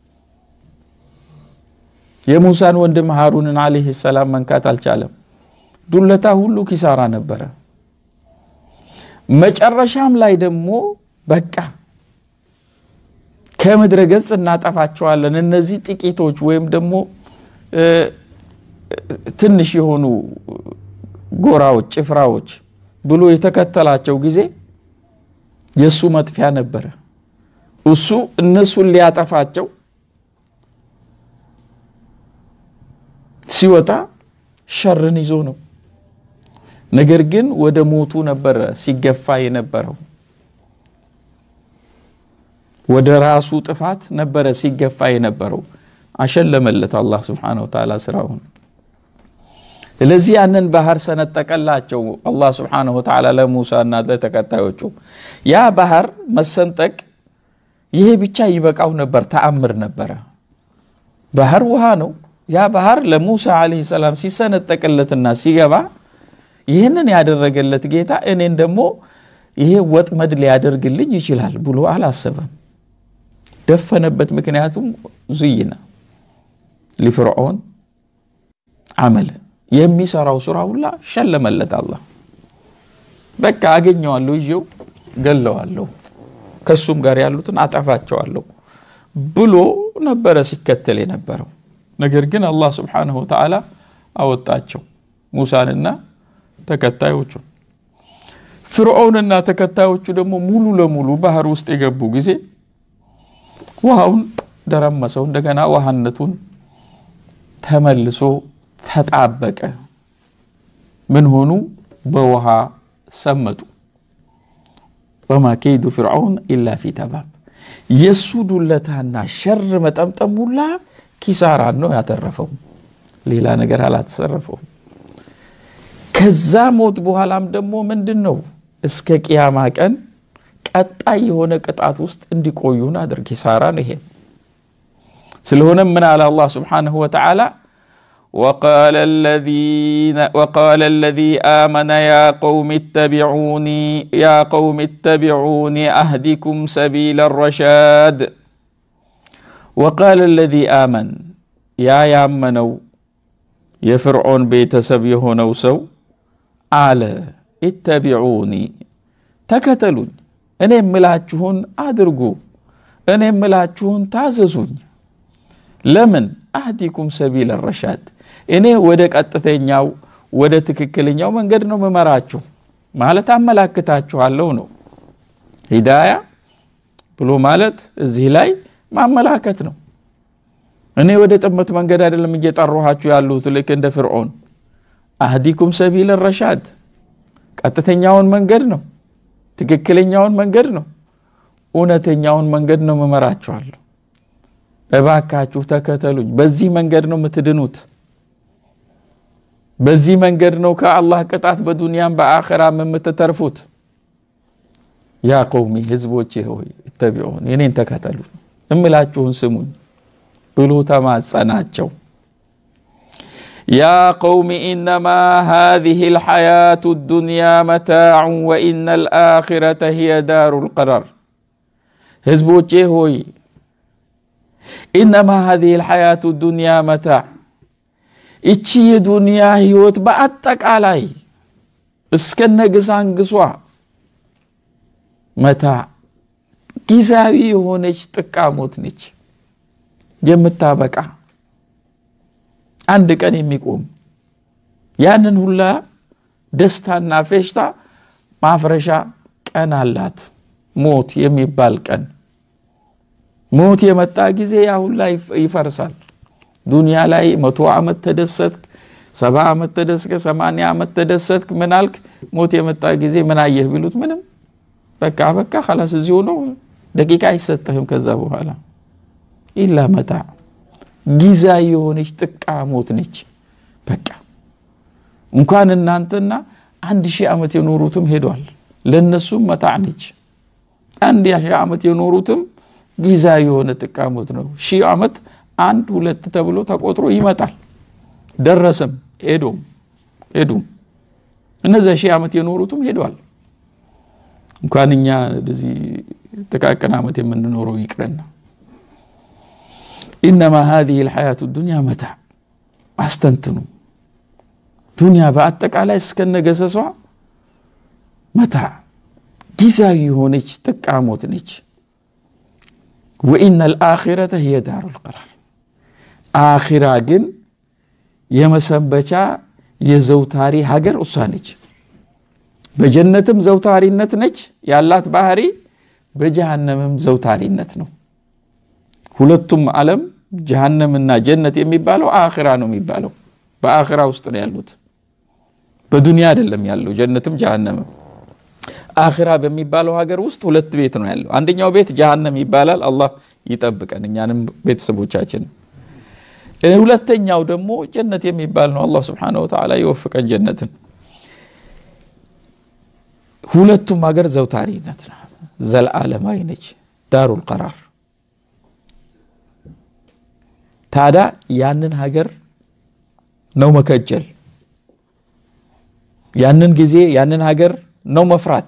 የሙሳን ወንድም ሃሩንን ዓለይሂ ሰላም መንካት አልቻለም። ዱለታ ሁሉ ኪሳራ ነበረ። መጨረሻም ላይ ደግሞ በቃ ከምድረ ገጽ እናጠፋቸዋለን እነዚህ ጥቂቶች ወይም ደግሞ ትንሽ የሆኑ ጎራዎች፣ ጭፍራዎች ብሎ የተከተላቸው ጊዜ የእሱ መጥፊያ ነበረ። እሱ እነሱን ሊያጠፋቸው ሲወጣ ሸርን ይዞ ነው። ነገር ግን ወደ ሞቱ ነበረ ሲገፋ የነበረው ወደ ራሱ ጥፋት ነበረ ሲገፋ የነበረው። አሸለመለት አላህ ስብሓነሁ ወተዓላ ስራውን። ስለዚህ ያንን ባህር ሰነጠቀላቸው አላህ ስብሓነሁ ወተዓላ ለሙሳ እና ለተከታዮቹ። ያ ባህር መሰንጠቅ ይሄ ብቻ ይበቃው ነበር፣ ተአምር ነበረ። ባህር ውሃ ነው። ያ ባህር ለሙሳ ዓለይሂ ሰላም ሲሰነጠቅለትና ሲገባ ይህንን ያደረገለት ጌታ እኔን ደግሞ ይሄ ወጥመድ ሊያደርግልኝ ይችላል ብሎ አላሰበም። ደፈነበት። ምክንያቱም ዙይነ ሊፍርዖን አመል የሚሰራው ስራ ሁላ ሸለመለት አላህ። በቃ አገኘዋለሁ፣ ይዤው ገለዋለሁ፣ ከሱም ጋር ያሉትን አጠፋቸዋለሁ ብሎ ነበረ ሲከተል የነበረው። ነገር ግን አላህ ስብሓነሁ ወተዓላ አወጣቸው ሙሳንና ተከታዮቹን። ፍርዖንና ተከታዮቹ ደግሞ ሙሉ ለሙሉ ባህር ውስጥ የገቡ ጊዜ ውሃውን ደረመሰው። እንደገና ውሃነቱን ተመልሶ ተጣበቀ። ምን ሆኑ? በውሃ ሰመጡ። ወማ ከይዱ ፍርዓውን ኢላ ፊ ተባብ። የእሱ ዱለታና ሸር መጠምጠም ሁላ ኪሳራን ነው ያተረፈው፣ ሌላ ነገር አላተሰረፈውም። ከዛ ሞት በኋላም ደግሞ ምንድን ነው እስከ ቅያማ ቀን ቀጣይ የሆነ ቅጣት ውስጥ እንዲቆዩን አድርግ። ኪሳራ ነው ይሄ። ስለሆነም ምን አለ አላህ ስብሓነሁ ወተዓላ ወቃለ አለዚ አመነ ያ ቀውም ተቢዑኒ ያ ቀውም ተቢዑኒ አህዲኩም ሰቢለ ረሻድ ወቃለ አለዚ አመን ያ ያመነው የፍርዖን ቤተሰብ የሆነው ሰው አለ ኢተቢዑኒ ተከተሉኝ፣ እኔ የምላችሁን አድርጉ፣ እኔ የምላችሁን ታዘዙኝ። ለምን አህዲኩም ሰቢለ ረሻድ እኔ ወደ ቀጥተኛው ወደ ትክክለኛው መንገድ ነው ምመራችሁ ማለት አመላክታችኋለሁ ነው። ሂዳያ ብሎ ማለት እዚህ ላይ ማመላከት ነው። እኔ ወደ ጥመት መንገድ አይደለም እየጠራኋችሁ ያሉት ልክ እንደ ፍርዖን። አህዲኩም ሰቢለ ረሻድ ቀጥተኛውን መንገድ ነው፣ ትክክለኛውን መንገድ ነው፣ እውነተኛውን መንገድ ነው መመራችኋለሁ። እባካችሁ ተከተሉኝ። በዚህ መንገድ ነው የምትድኑት። በዚህ መንገድ ነው ከአላህ ቅጣት በዱንያም በአኸራም የምትተርፉት። ያ ቀውሚ ህዝቦቼ ሆይ እተቢዑን እኔን ተከተሉ እምላችሁን ስሙኝ ብሎ ተማጸናቸው። ያ ቀውሚ ኢነማ ሃዚህ ልሐያቱ ዱንያ መታዑን ወኢነ ልአኪረተ ሂየ ዳሩ ልቀራር። ህዝቦቼ ሆይ ኢነማ ሃዚህ ልሐያቱ ዱንያ መታዕ እቺ የዱንያ ህይወት በአጠቃላይ እስከነ ግሳንግሷ መታዕ ጊዜያዊ የሆነች ጥቃሞት ነች የምታበቃ አንድ ቀን የሚቆም ያንን ሁላ ደስታና ፌሽታ ማፍረሻ ቀን አላት። ሞት የሚባል ቀን ሞት የመጣ ጊዜ ያ ሁላ ይፈርሳል። ዱንያ ላይ መቶ ዓመት ተደሰትክ፣ ሰባ ዓመት ተደስከ፣ ሰማንያ ዓመት ተደሰትክ፣ ምን አልክ? ሞት የመጣ ጊዜ ምን አየህ ቢሉት ምንም በቃ በቃ ኸላስ እዚሁ ነው። ደቂቃ አይሰጥህም ከዛ በኋላ ኢላ መታ ጊዜያዊ የሆነች ጥቃሞት ነች። በቃ እንኳን እናንተና አንድ ሺህ ዓመት የኖሩትም ሄዷል። ለእነሱም መታዕ ነች። አንድ ሺህ ዓመት የኖሩትም ጊዜያዊ የሆነ ጥቃሞት ነው። ሺህ ዓመት አንድ ሁለት ተብሎ ተቆጥሮ ይመጣል። ደረሰም ሄዶም ሄዱም እነዚያ ሺህ ዓመት የኖሩትም ሄዷል። እንኳን እኛ እንደዚህ ጥቃቅን ዓመት የምንኖረው ይቅረና ኢነማ ሃዚህ ልሐያቱ ዱንያ መታዕ አስተንትኑ ዱንያ በአጠቃላይ እስከነገሰሷ መታዕ ጊዜያዊ የሆነች ጥቃሞት ነች። ወኢነ ልአኪረተ ህየ ዳሩ ልቀራር አኪራ ግን የመሰንበቻ የዘውታሪ ሀገር እሷ ነች። በጀነትም ዘውታሪነት ነች ያላት ባህሪ፣ በጀሃነምም ዘውታሪነት ነው። ሁለቱም ዓለም ጀሃነምና ጀነት የሚባለው አኺራ ነው የሚባለው። በአኺራ ውስጥ ነው ያሉት፣ በዱንያ አይደለም ያለው ጀነትም ጀሃነምም። አኺራ በሚባለው ሀገር ውስጥ ሁለት ቤት ነው ያለው። አንደኛው ቤት ጀሃነም ይባላል። አላህ ይጠብቀን እኛንም ቤተሰቦቻችን። ሁለተኛው ደግሞ ጀነት የሚባል ነው። አላህ ስብሓነሁ ወተዓላ ይወፍቀን ጀነትን። ሁለቱም ሀገር ዘውታሪነት ነው፣ ዘለዓለማዊ ነች፣ ዳሩል ቀራር ታዲያ ያንን ሀገር ነው መከጀል፣ ያንን ጊዜ ያንን ሀገር ነው መፍራት።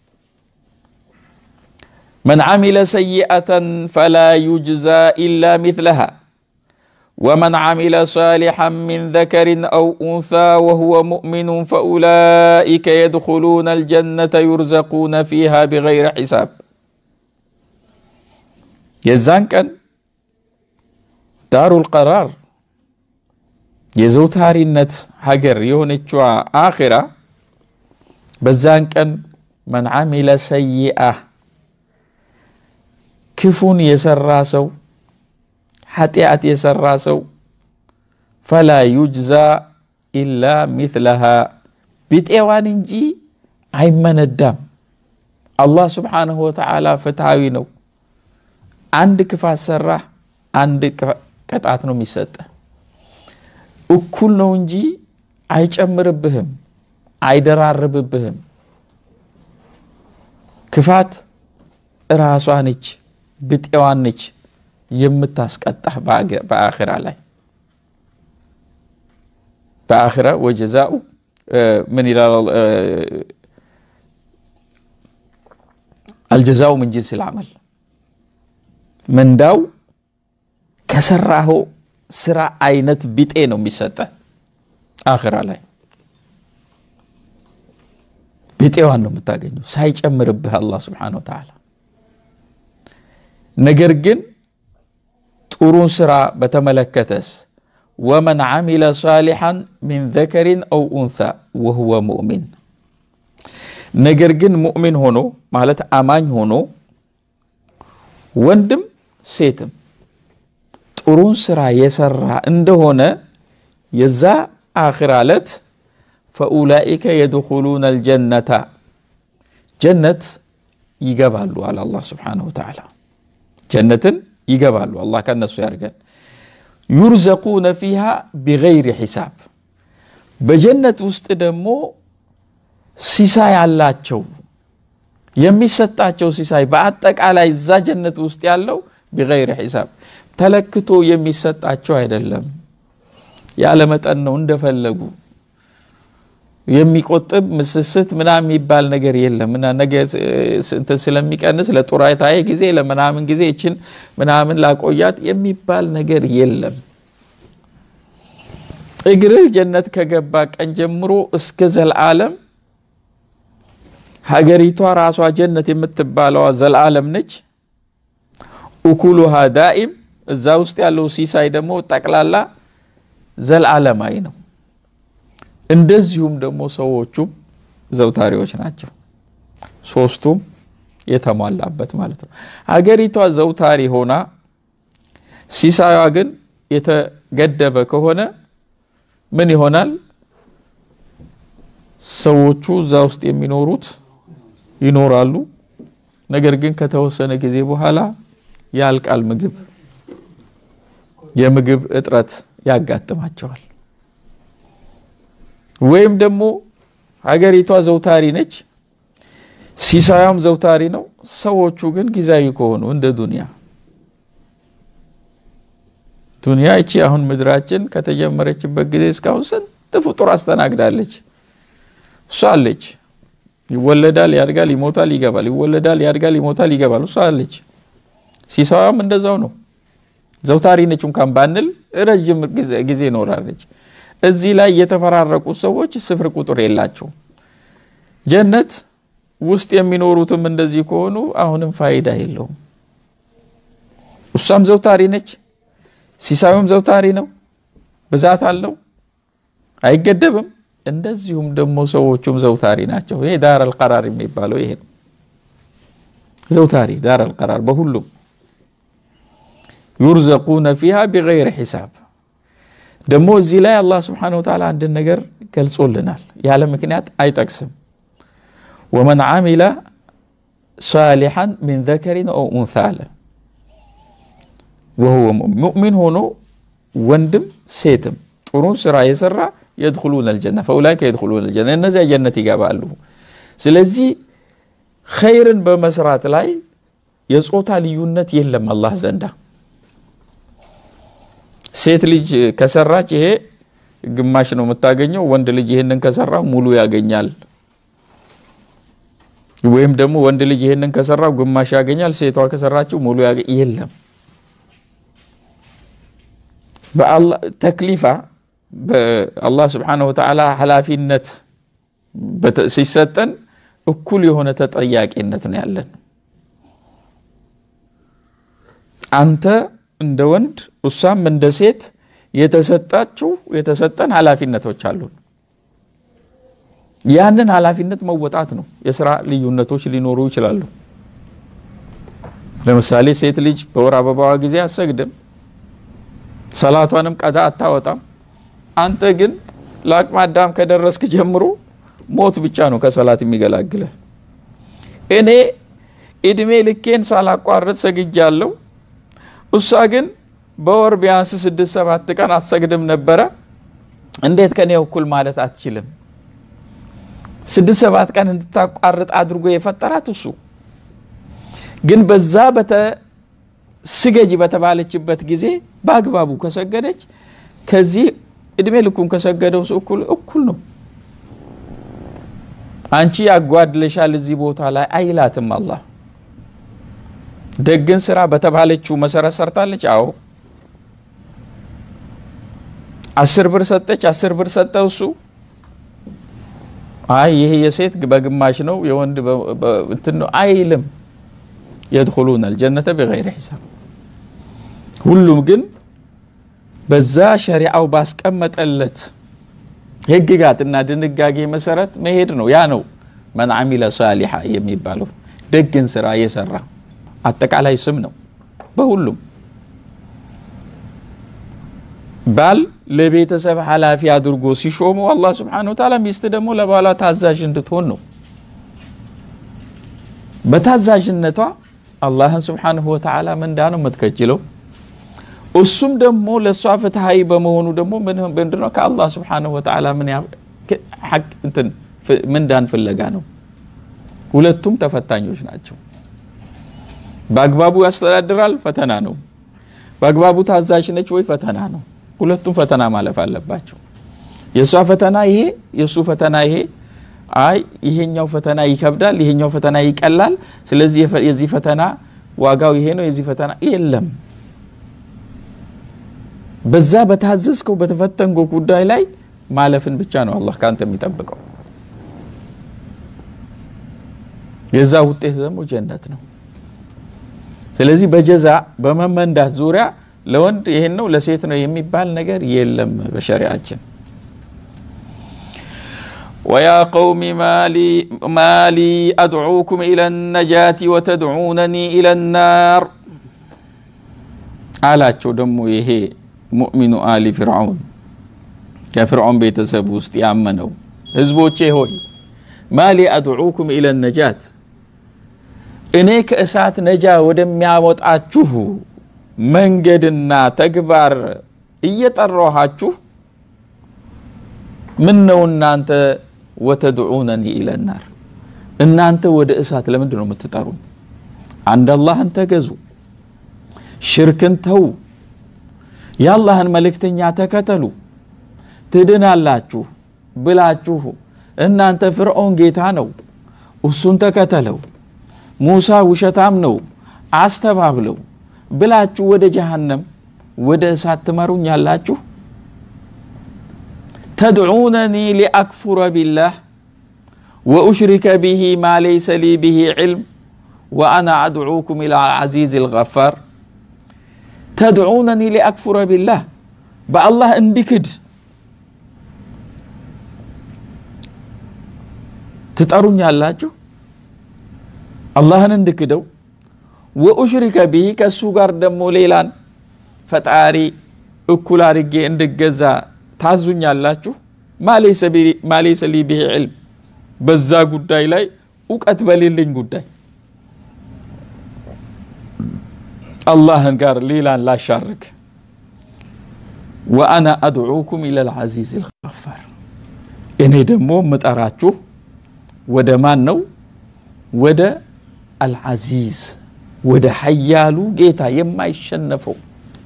መን ዓሚለ ሰይአተን ፈላ ዩጅዛ ኢላ ሚትለሃ ወመን ዓሚለ ሳሊሐን ሚን ዘከሪን አው ኡንሳ ወሁወ ሙእሚኑን ፈኡላኢከ የድኹሉነ አልጀነተ ዩርዘቁነ ፊሃ ቢገይሪ ሒሳብ። የዛን ቀን ዳሩል ቀራር የዘውታሪነት ሀገር የሆነችዋ አኺራ በዛን ቀን መን ዓሚለ ሰይአ ክፉን የሰራ ሰው ኃጢአት የሰራ ሰው ፈላ ዩጅዛ ኢላ ሚትለሃ ቢጤዋን እንጂ አይመነዳም። አላህ ስብሓንሁ ወተዓላ ፍትሃዊ ነው። አንድ ክፋት ሰራህ፣ አንድ ቅጣት ነው የሚሰጠ። እኩል ነው እንጂ አይጨምርብህም፣ አይደራርብብህም። ክፋት ራሷ ነች፣ ብጤዋን ነች የምታስቀጣህ በአኺራ ላይ በአኺራ ወጀዛኡ ምን ይላል? አልጀዛኡ ምን ጂንስ ልዓመል ምንዳው ከሰራኸው ስራ አይነት ቢጤ ነው የሚሰጠ አኺራ ላይ ቢጤዋን ነው የምታገኘው ሳይጨምርብህ አላህ ስብሓነሁ ወተዓላ። ነገር ግን ጥሩን ስራ በተመለከተስ ወመን ዓሚለ ሳሊሐን ሚን ዘከሪን አው ኡንሳ ወሁወ ሙእሚን ነገር ግን ሙእሚን ሆኖ ማለት አማኝ ሆኖ ወንድም ሴትም ጥሩን ስራ የሰራ እንደሆነ የዛ አኺራ ዕለት ፈኡላኢከ የድኹሉነ አልጀነታ ጀነት ይገባሉ አለ አላህ ስብሓነሁ ወተዓላ። ጀነትን ይገባሉ። አላህ ከነሱ ያርገን። ዩርዘቁነ ፊሃ ቢገይሪ ሒሳብ በጀነት ውስጥ ደግሞ ሲሳይ አላቸው። የሚሰጣቸው ሲሳይ በአጠቃላይ እዛ ጀነት ውስጥ ያለው ቢገይሪ ሒሳብ ተለክቶ የሚሰጣቸው አይደለም። ያለ መጠን ነው እንደፈለጉ የሚቆጥብ ምስስት ምናምን የሚባል ነገር የለም። እና ነገ እንትን ስለሚቀንስ ለጡረታዬ ጊዜ ለምናምን ጊዜ ይችን ምናምን ላቆያት የሚባል ነገር የለም። እግርህ ጀነት ከገባ ቀን ጀምሮ እስከ ዘልዓለም ሀገሪቷ ራሷ ጀነት የምትባለዋ ዘልዓለም ነች። እኩሉሃ ዳኢም እዛ ውስጥ ያለው ሲሳይ ደግሞ ጠቅላላ ዘልዓለማዊ ነው። እንደዚሁም ደግሞ ሰዎቹም ዘውታሪዎች ናቸው። ሶስቱም የተሟላበት ማለት ነው። ሀገሪቷ ዘውታሪ ሆና ሲሳዩዋ ግን የተገደበ ከሆነ ምን ይሆናል? ሰዎቹ እዛ ውስጥ የሚኖሩት ይኖራሉ። ነገር ግን ከተወሰነ ጊዜ በኋላ ያልቃል። ምግብ የምግብ እጥረት ያጋጥማቸዋል። ወይም ደግሞ ሀገሪቷ ዘውታሪ ነች፣ ሲሳያም ዘውታሪ ነው። ሰዎቹ ግን ጊዜያዊ ከሆኑ እንደ ዱንያ ዱንያ ይቺ አሁን ምድራችን ከተጀመረችበት ጊዜ እስካሁን ስንት ፍጡር አስተናግዳለች። እሷ አለች። ይወለዳል፣ ያድጋል፣ ይሞታል፣ ይገባል። ይወለዳል፣ ያድጋል፣ ይሞታል፣ ይገባል። እሷ አለች። ሲሳያም እንደዛው ነው። ዘውታሪ ነች እንኳን ባንል ረዥም ጊዜ ይኖራለች። እዚህ ላይ የተፈራረቁት ሰዎች ስፍር ቁጥር የላቸውም። ጀነት ውስጥ የሚኖሩትም እንደዚህ ከሆኑ አሁንም ፋይዳ የለውም። እሷም ዘውታሪ ነች፣ ሲሳዩም ዘውታሪ ነው። ብዛት አለው፣ አይገደብም። እንደዚሁም ደግሞ ሰዎቹም ዘውታሪ ናቸው። ይሄ ዳር አልቀራር የሚባለው ይሄ ነው። ዘውታሪ ዳር አልቀራር በሁሉም ዩርዘቁነ ፊሃ ቢገይሪ ሒሳብ ደግሞ እዚህ ላይ አላህ ስብሓነሁ ወተዓላ አንድን ነገር ገልጾልናል። ያለ ምክንያት አይጠቅስም። ወመን ዓሚለ ሳሊሐን ሚን ዘከሪን ኦ ኡንሳ አለ። ወሁወ ሙእሚን ሆኖ ወንድም ሴትም ጥሩን ስራ የሰራ የድኹሉነ አልጀና ፈኡላይከ የድኹሉነ አልጀና እነዚያ ጀነት ይገባሉ። ስለዚህ ኸይርን በመስራት ላይ የጾታ ልዩነት የለም አላህ ዘንዳ ሴት ልጅ ከሰራች ይሄ ግማሽ ነው የምታገኘው። ወንድ ልጅ ይህንን ከሰራ ሙሉ ያገኛል። ወይም ደግሞ ወንድ ልጅ ይህንን ከሰራው ግማሽ ያገኛል፣ ሴቷ ከሰራችው ሙሉ የለም። ተክሊፋ በአላህ ስብሓነሁ ወተዓላ ኃላፊነት ሲሰጠን እኩል የሆነ ተጠያቂነት ነው ያለን። አንተ እንደ ወንድ እሷም እንደ ሴት የተሰጣችው የተሰጠን ኃላፊነቶች አሉን። ያንን ኃላፊነት መወጣት ነው። የስራ ልዩነቶች ሊኖሩ ይችላሉ። ለምሳሌ ሴት ልጅ በወር አበባዋ ጊዜ አሰግድም፣ ሰላቷንም ቀዳ አታወጣም። አንተ ግን ለአቅመ አዳም ከደረስክ ጀምሮ ሞት ብቻ ነው ከሰላት የሚገላግልህ። እኔ እድሜ ልኬን ሳላቋርጥ ሰግጃለሁ። እሷ ግን በወር ቢያንስ ስድስት ሰባት ቀን አትሰግድም ነበረ። እንዴት ከኔ እኩል ማለት አትችልም? ስድስት ሰባት ቀን እንድታቋርጥ አድርጎ የፈጠራት እሱ ግን በዛ በተ ስገጂ በተባለችበት ጊዜ በአግባቡ ከሰገደች ከዚህ እድሜ ልኩን ከሰገደው ሰው እኩል እኩል ነው። አንቺ ያጓድለሻል እዚህ ቦታ ላይ አይላትም አላህ። ደግን ስራ በተባለችው መሰረት ሰርታለች። አዎ አስር ብር ሰጠች፣ አስር ብር ሰጠው እሱ አይ ይሄ የሴት በግማሽ ነው የወንድ እንትን ነው አይልም። የድኹሉን አልጀነተ ቢገይሪ ሒሳብ ሁሉም ግን በዛ ሸሪዓው ባስቀመጠለት ህግጋትና ድንጋጌ መሰረት መሄድ ነው። ያ ነው መን አሚለ ሳሊሓ የሚባለው ደግን ስራ የሰራ አጠቃላይ ስም ነው። በሁሉም ባል ለቤተሰብ ኃላፊ አድርጎ ሲሾሙ አላህ ስብሓነሁ ወተዓላ ሚስት ደግሞ ለባሏ ታዛዥ እንድትሆን ነው። በታዛዥነቷ አላህን ስብሓነሁ ወተዓላ ምንዳ ነው የምትከጅለው። እሱም ደግሞ ለእሷ ፍትሀዊ በመሆኑ ደግሞ ምንድን ነው ከአላህ ስብሓነሁ ወተዓላ ምንዳን ፍለጋ ነው። ሁለቱም ተፈታኞች ናቸው። በአግባቡ ያስተዳድራል፣ ፈተና ነው። በአግባቡ ታዛዥ ነች ወይ? ፈተና ነው። ሁለቱም ፈተና ማለፍ አለባቸው። የእሷ ፈተና ይሄ፣ የእሱ ፈተና ይሄ። አይ ይሄኛው ፈተና ይከብዳል፣ ይሄኛው ፈተና ይቀላል። ስለዚህ የዚህ ፈተና ዋጋው ይሄ ነው፣ የዚህ ፈተና የለም። በዛ በታዘዝከው በተፈተንጎ ጉዳይ ላይ ማለፍን ብቻ ነው አላህ ከአንተ የሚጠብቀው። የዛ ውጤት ደግሞ ጀነት ነው። ስለዚህ በጀዛ በመመንዳት ዙሪያ ለወንድ ይሄን ነው ለሴት ነው የሚባል ነገር የለም በሸሪዓችን። ወያ ቀውሚ ማሊ አድዑኩም ኢለ ነጃቲ ወተድዑነኒ ኢለ ናር አላቸው። ደግሞ ይሄ ሙእሚኑ አሊ ፊርዓውን ከፍርዖን ቤተሰብ ውስጥ ያመነው ህዝቦቼ ሆይ ማሊ አድዑኩም ኢለ ነጃት እኔ ከእሳት ነጃ ወደሚያወጣችሁ መንገድና ተግባር እየጠራኋችሁ ምን ነው እናንተ ወተድዑነኒ ኢለናር እናንተ ወደ እሳት ለምንድን ነው የምትጠሩኝ? አንድ አላህን ተገዙ፣ ሽርክን ተዉ፣ የአላህን መልእክተኛ ተከተሉ፣ ትድናላችሁ ብላችሁ እናንተ ፍርዖን ጌታ ነው እሱን ተከተለው ሙሳ ውሸታም ነው አስተባብለው ብላችሁ ወደ ጀሃነም ወደ እሳት ትመሩኛላችሁ። ተድዑነኒ ሊአክፉረ ቢላህ ወኡሽሪከ ብሂ ማ ለይሰ ሊ ብሂ ዕልም ወአና አድዑኩም ኢላ ልዓዚዝ ልገፋር። ተድዑነኒ ሊአክፉረ ቢላህ በአላህ እንዲክድ ትጠሩኛላችሁ አላህን እንድክደው ወኡሽሪከ ቢሂ ከእሱ ጋር ደግሞ ሌላን ፈጣሪ እኩል አድርጌ እንድገዛ ታዙኛላችሁ። ማሌሰ ሊ ብሂ ዕልም በዛ ጉዳይ ላይ እውቀት በሌለኝ ጉዳይ አላህን ጋር ሌላን ላሻርክ። ወአና አድዑኩም ኢለል ዐዚዝ ልገፋር እኔ ደግሞ ምጠራችሁ ወደ ማን ነው? ወደ አልዓዚዝ ወደ ሀያሉ ጌታ የማይሸነፈው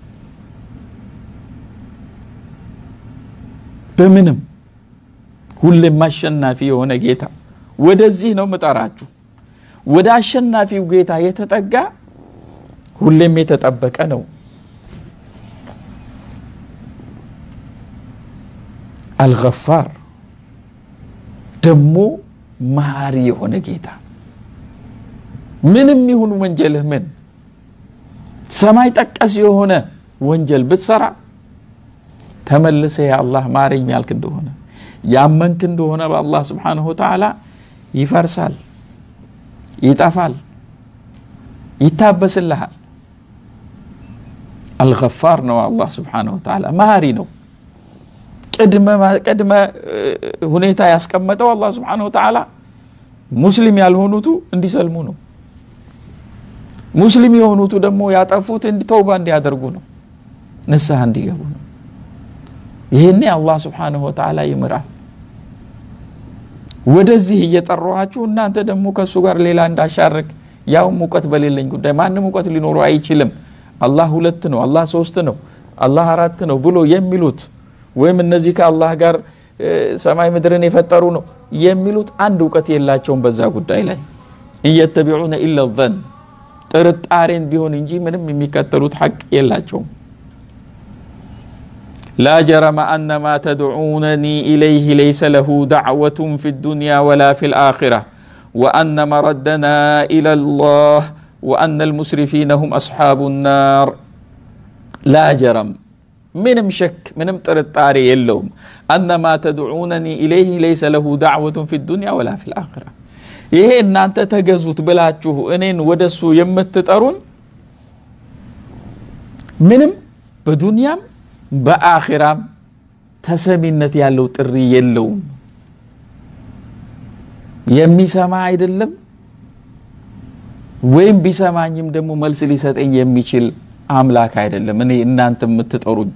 በምንም ሁሌም አሸናፊ የሆነ ጌታ ወደዚህ ነው ምጠራችሁ። ወደ አሸናፊው ጌታ የተጠጋ ሁሌም የተጠበቀ ነው። አልገፋር ደግሞ መሀሪ የሆነ ጌታ ምንም ይሁን ወንጀልህ ምን ሰማይ ጠቀስ የሆነ ወንጀል ብትሰራ ተመልሰ የአላህ ማረኝ ያልክ እንደሆነ ያመንክ እንደሆነ በአላህ ስብሓንሁ ወተዓላ ይፈርሳል፣ ይጠፋል፣ ይታበስልሃል። አልገፋር ነው አላህ ስብሓነሁ ወተዓላ መሀሪ ነው። ቅድመ ሁኔታ ያስቀመጠው አላህ ስብሓነሁ ወተዓላ ሙስሊም ያልሆኑቱ እንዲሰልሙ ነው። ሙስሊም የሆኑቱ ደግሞ ያጠፉት ተውባ እንዲያደርጉ ነው፣ ንስሐ እንዲገቡ ነው። ይህኔ አላህ ስብሓነሁ ወተዓላ ይምራል። ወደዚህ እየጠራኋችሁ እናንተ ደግሞ ከእሱ ጋር ሌላ እንዳሻርክ ያውም እውቀት በሌለኝ ጉዳይ ማንም እውቀት ሊኖረው አይችልም። አላህ ሁለት ነው፣ አላህ ሶስት ነው፣ አላህ አራት ነው ብሎ የሚሉት ወይም እነዚህ ከአላህ ጋር ሰማይ ምድርን የፈጠሩ ነው የሚሉት አንድ እውቀት የላቸውም በዛ ጉዳይ ላይ እየተቢዑነ ኢለ ዘን ጥርጣሬን ቢሆን እንጂ ምንም የሚከተሉት ሐቅ የላቸውም። ላ ጀረመ አነ ማ ተድዑነኒ ኢለይህ ለይሰ ለሁ ዳዕወቱን ፊ ዱንያ ወላ ፊ ልአኺራ ወአነ መረደና ኢላ ላህ ወአነ ልሙስሪፊነ ሁም አስሓቡ ናር ላ ጀረም ምንም ሸክ ምንም ጥርጣሬ የለውም። አነማ ተድዑነኒ ኢለይህ ለይሰ ለሁ ዳዕወቱን ፊ ዱንያ ወላ ፊ ልአኺራ ይሄ እናንተ ተገዙት ብላችሁ እኔን ወደሱ የምትጠሩን ምንም በዱንያም በአኺራም ተሰሚነት ያለው ጥሪ የለውም። የሚሰማ አይደለም፣ ወይም ቢሰማኝም ደግሞ መልስ ሊሰጠኝ የሚችል አምላክ አይደለም። እኔ እናንተ የምትጠሩኝ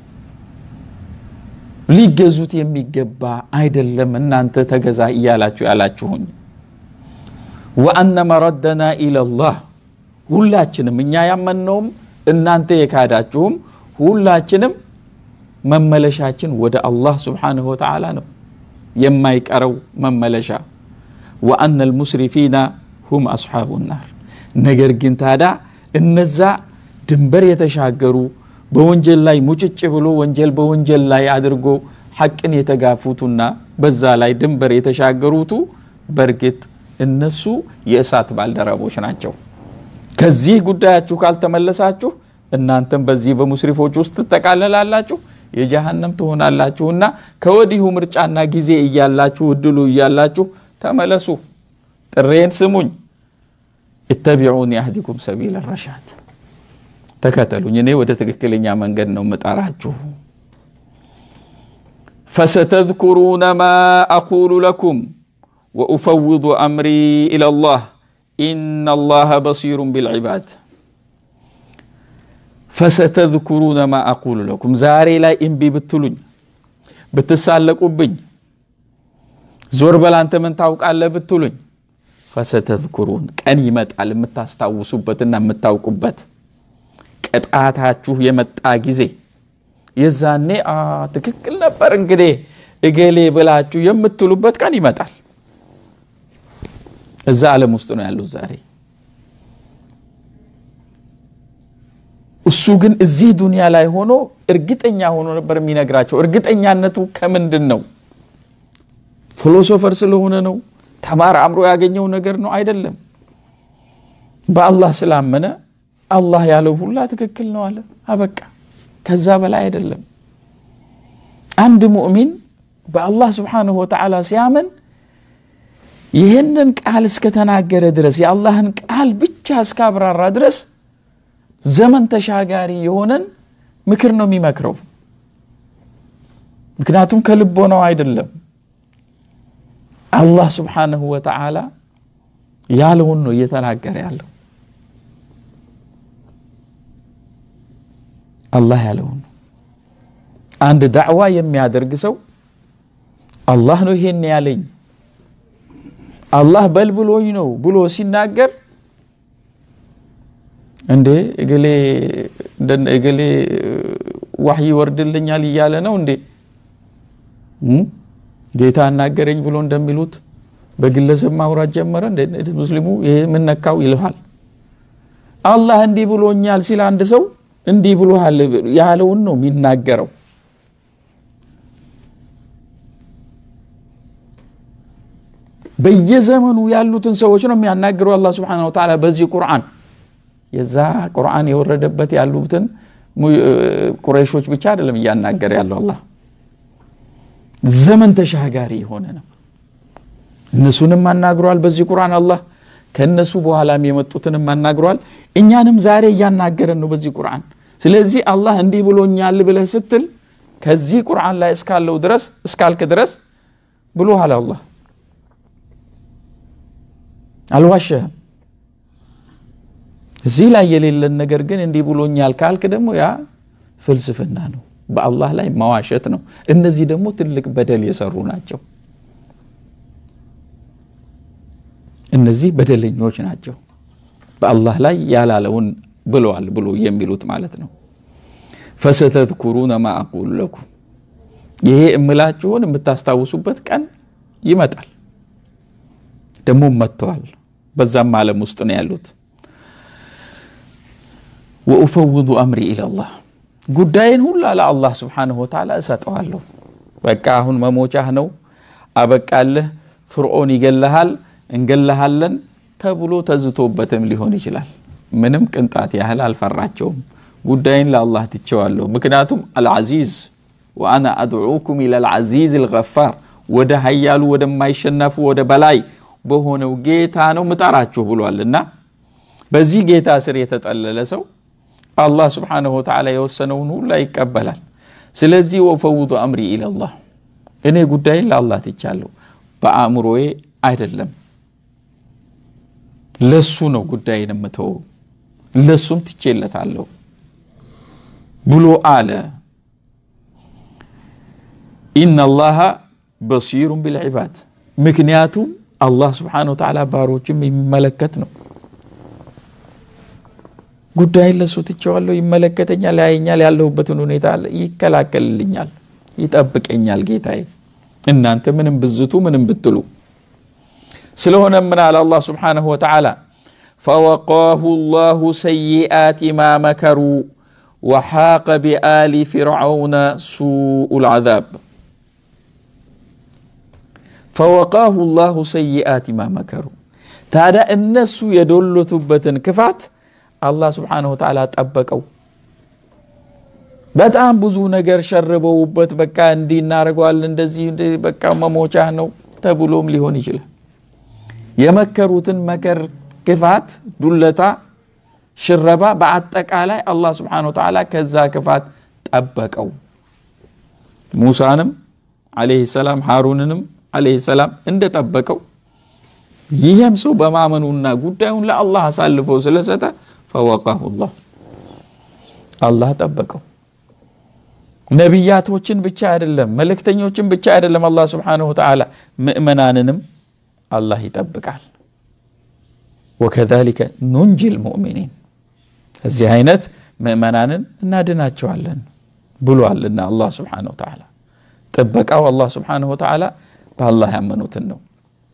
ሊገዙት የሚገባ አይደለም። እናንተ ተገዛ እያላችሁ ያላችሁኝ ወአነ መረደና ኢለላህ ሁላችንም እኛ ያመንነውም እናንተ የካዳችሁም ሁላችንም መመለሻችን ወደ አላህ ስብሓንሁ ወተዓላ ነው የማይቀረው መመለሻ። ወአነ ልሙስሪፊና ሁም አስሓቡ ናር። ነገር ግን ታዳ እነዛ ድንበር የተሻገሩ በወንጀል ላይ ሙጭጭ ብሎ ወንጀል በወንጀል ላይ አድርጎ ሐቅን የተጋፉቱና በዛ ላይ ድንበር የተሻገሩቱ በእርግጥ እነሱ የእሳት ባልደረቦች ናቸው። ከዚህ ጉዳያችሁ ካልተመለሳችሁ እናንተም በዚህ በሙስሪፎች ውስጥ ትጠቃለላላችሁ፣ የጀሃነም ትሆናላችሁና ከወዲሁ ምርጫና ጊዜ እያላችሁ እድሉ እያላችሁ ተመለሱ፣ ጥሬን ስሙኝ። ኢተቢዑኒ አህዲኩም ሰቢለ ረሻድ ተከተሉኝ፣ እኔ ወደ ትክክለኛ መንገድ ነው ምጠራችሁ። ፈሰተዝኩሩነ ማ አቁሉ ለኩም ወኡፈውዱ አምሪ ኢለላህ ኢነላሃ በሲሩን ቢልዒባድ። ፈሰተዝኩሩነ ማ አቁሉ ለኩም ዛሬ ላይ እምቢ ብትሉኝ ብትሳለቁብኝ፣ ዞር በል አንተ ምን ታውቃለህ ብትሉኝ፣ ፈሰተዝኩሩን ቀን ይመጣል የምታስታውሱበትና የምታውቁበት ቅጣታችሁ የመጣ ጊዜ የዛኔ ትክክል ነበር እንግዲህ እገሌ ብላችሁ የምትሉበት ቀን ይመጣል። እዛ ዓለም ውስጥ ነው ያሉት ዛሬ። እሱ ግን እዚህ ዱንያ ላይ ሆኖ እርግጠኛ ሆኖ ነበር የሚነግራቸው። እርግጠኛነቱ ከምንድን ነው? ፊሎሶፈር ስለሆነ ነው? ተማር አእምሮ ያገኘው ነገር ነው? አይደለም። በአላህ ስላመነ አላህ ያለው ሁላ ትክክል ነው አለ። አበቃ። ከዛ በላይ አይደለም። አንድ ሙእሚን በአላህ ስብሓንሁ ወተዓላ ሲያመን ይህንን ቃል እስከተናገረ ድረስ የአላህን ቃል ብቻ እስካብራራ ድረስ ዘመን ተሻጋሪ የሆነን ምክር ነው የሚመክረው። ምክንያቱም ከልቦናው አይደለም። አላህ ስብሓንሁ ወተዓላ ያለውን ነው እየተናገረ ያለው። አላህ ያለውን ነው። አንድ ዳዕዋ የሚያደርግ ሰው አላህ ነው ይሄን ያለኝ አላህ በል ብሎኝ ነው ብሎ ሲናገር እንዴ እገሌ እገሌ ዋህይ ይወርድልኛል እያለ ነው እንዴ ጌታ አናገረኝ ብሎ እንደሚሉት በግለሰብ ማውራት ጀመረ እንደ ሙስሊሙ ይሄ ምን ነካው ይልሃል አላህ እንዲህ ብሎኛል ሲል አንድ ሰው እንዲህ ብሎሃል ያለውን ነው የሚናገረው በየዘመኑ ያሉትን ሰዎች ነው የሚያናግረው አላህ ስብሓነሁ ወተዓላ በዚህ ቁርአን የዛ ቁርአን የወረደበት ያሉትን ቁረይሾች ብቻ አይደለም እያናገረ ያለው አላህ ዘመን ተሻጋሪ የሆነ ነው እነሱንም አናግሯል በዚህ ቁርአን አላህ ከእነሱ በኋላም የመጡትንም አናግሯል እኛንም ዛሬ እያናገረን ነው በዚህ ቁርአን ስለዚህ አላህ እንዲህ ብሎኛል ብለህ ስትል ከዚህ ቁርአን ላይ እስካለው ድረስ እስካልክ ድረስ ብሎሃል አላህ አልዋሸህም እዚህ ላይ የሌለን ነገር ግን እንዲህ ብሎኛል ካልክ ደግሞ ያ ፍልስፍና ነው በአላህ ላይ መዋሸት ነው እነዚህ ደግሞ ትልቅ በደል የሰሩ ናቸው እነዚህ በደለኞች ናቸው በአላህ ላይ ያላለውን ብለዋል ብሎ የሚሉት ማለት ነው ፈሰተዝኩሩነ ማ አቁሉ ለኩም ይሄ እምላችሁን የምታስታውሱበት ቀን ይመጣል ደግሞ መጥተዋል በዛም ዓለም ውስጥ ነው ያሉት ወኡፈውዱ አምሪ ኢለላህ ጉዳይን ሁላ ለአላህ ስብሓንሁ ወተዓላ እሰጠዋለሁ በቃ አሁን መሞቻህ ነው አበቃልህ ፍርዖን ይገለሃል እንገለሃለን ተብሎ ተዝቶበትም ሊሆን ይችላል ምንም ቅንጣት ያህል አልፈራቸውም ጉዳይን ለአላህ ትቸዋለሁ ምክንያቱም አልዓዚዝ ወአና አድዑኩም ኢላ ልዓዚዝ ልገፋር ወደ ሀያሉ ወደማይሸነፉ ወደ በላይ በሆነው ጌታ ነው ምጠራችሁ ብሏል እና በዚህ ጌታ ስር የተጠለለ ሰው አላህ ስብሓንሁ ወተዓላ የወሰነውን ሁላ ይቀበላል ስለዚህ ወፈውዱ አምሪ ኢለላህ እኔ ጉዳይን ለአላህ ትቻለሁ በአእምሮዬ አይደለም ለሱ ነው ጉዳይን የምተወው ለሱም ትቼለታለሁ ብሎ አለ ኢነላሃ በሲሩን ቢልዒባድ ምክንያቱም አላህ ስብሓን ወተዓላ ባሮችም የሚመለከት ነው ጉዳይን ለሱ ትቼዋለሁ ይመለከተኛል ያየኛል ያለሁበትን ሁኔታ አለ ይከላከልልኛል ይጠብቀኛል ጌታዬ እናንተ ምንም ብዝቱ ምንም ብትሉ ስለሆነ ምን አለ አላህ ስብሓንሁ ወተዓላ ፈወቃሁ ላሁ ሰይአት ማ መከሩ ወሓቀ ቢአሊ ፊርዓውነ ሱኡ ልዓዛብ ፈወቃሁ ላሁ ሰይአት ማ መከሩ ታዲያ እነሱ የዶለቱበትን ክፋት አላህ ስብሓንሁ ወተዓላ ጠበቀው በጣም ብዙ ነገር ሸርበውበት በቃ እንዲህ እናደርገዋለን እንደዚህ በቃ መሞቻ ነው ተብሎም ሊሆን ይችላል የመከሩትን መከር ክፋት ዱለታ ሽረባ በአጠቃላይ አላህ ስብሓን ወተዓላ ከዛ ክፋት ጠበቀው ሙሳንም አለህ ሰላም ሃሩንንም አለህ ሰላም እንደጠበቀው ይህም ሰው በማመኑና ጉዳዩን ለአላህ አሳልፎ ስለሰጠ ፈወቃሁ ላህ አላህ ጠበቀው ነቢያቶችን ብቻ አይደለም መልእክተኞችን ብቻ አይደለም አላህ ስብሓንሁ ወተዓላ ምእመናንንም አላህ ይጠብቃል ወከዛሊከ ኑንጂ ልሙእሚኒን እዚህ አይነት ምእመናንን እናድናቸዋለን ብሏልና አላህ ስብሓንሁ ወተዓላ ጥበቃው አላህ ስብሓንሁ ወተዓላ በአላህ ያመኑትን ነው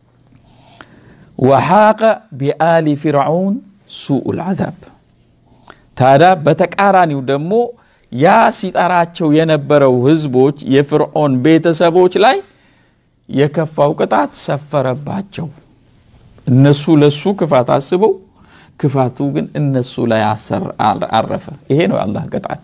ወሓቀ ቢአሊ ፊርዓውን ሱኡ ልዓዛብ ታዲያ በተቃራኒው ደግሞ ያ ሲጠራቸው የነበረው ህዝቦች የፍርዖን ቤተሰቦች ላይ የከፋው ቅጣት ሰፈረባቸው እነሱ ለሱ ክፋት አስበው ክፋቱ ግን እነሱ ላይ አረፈ ይሄ ነው የአላህ ቅጣት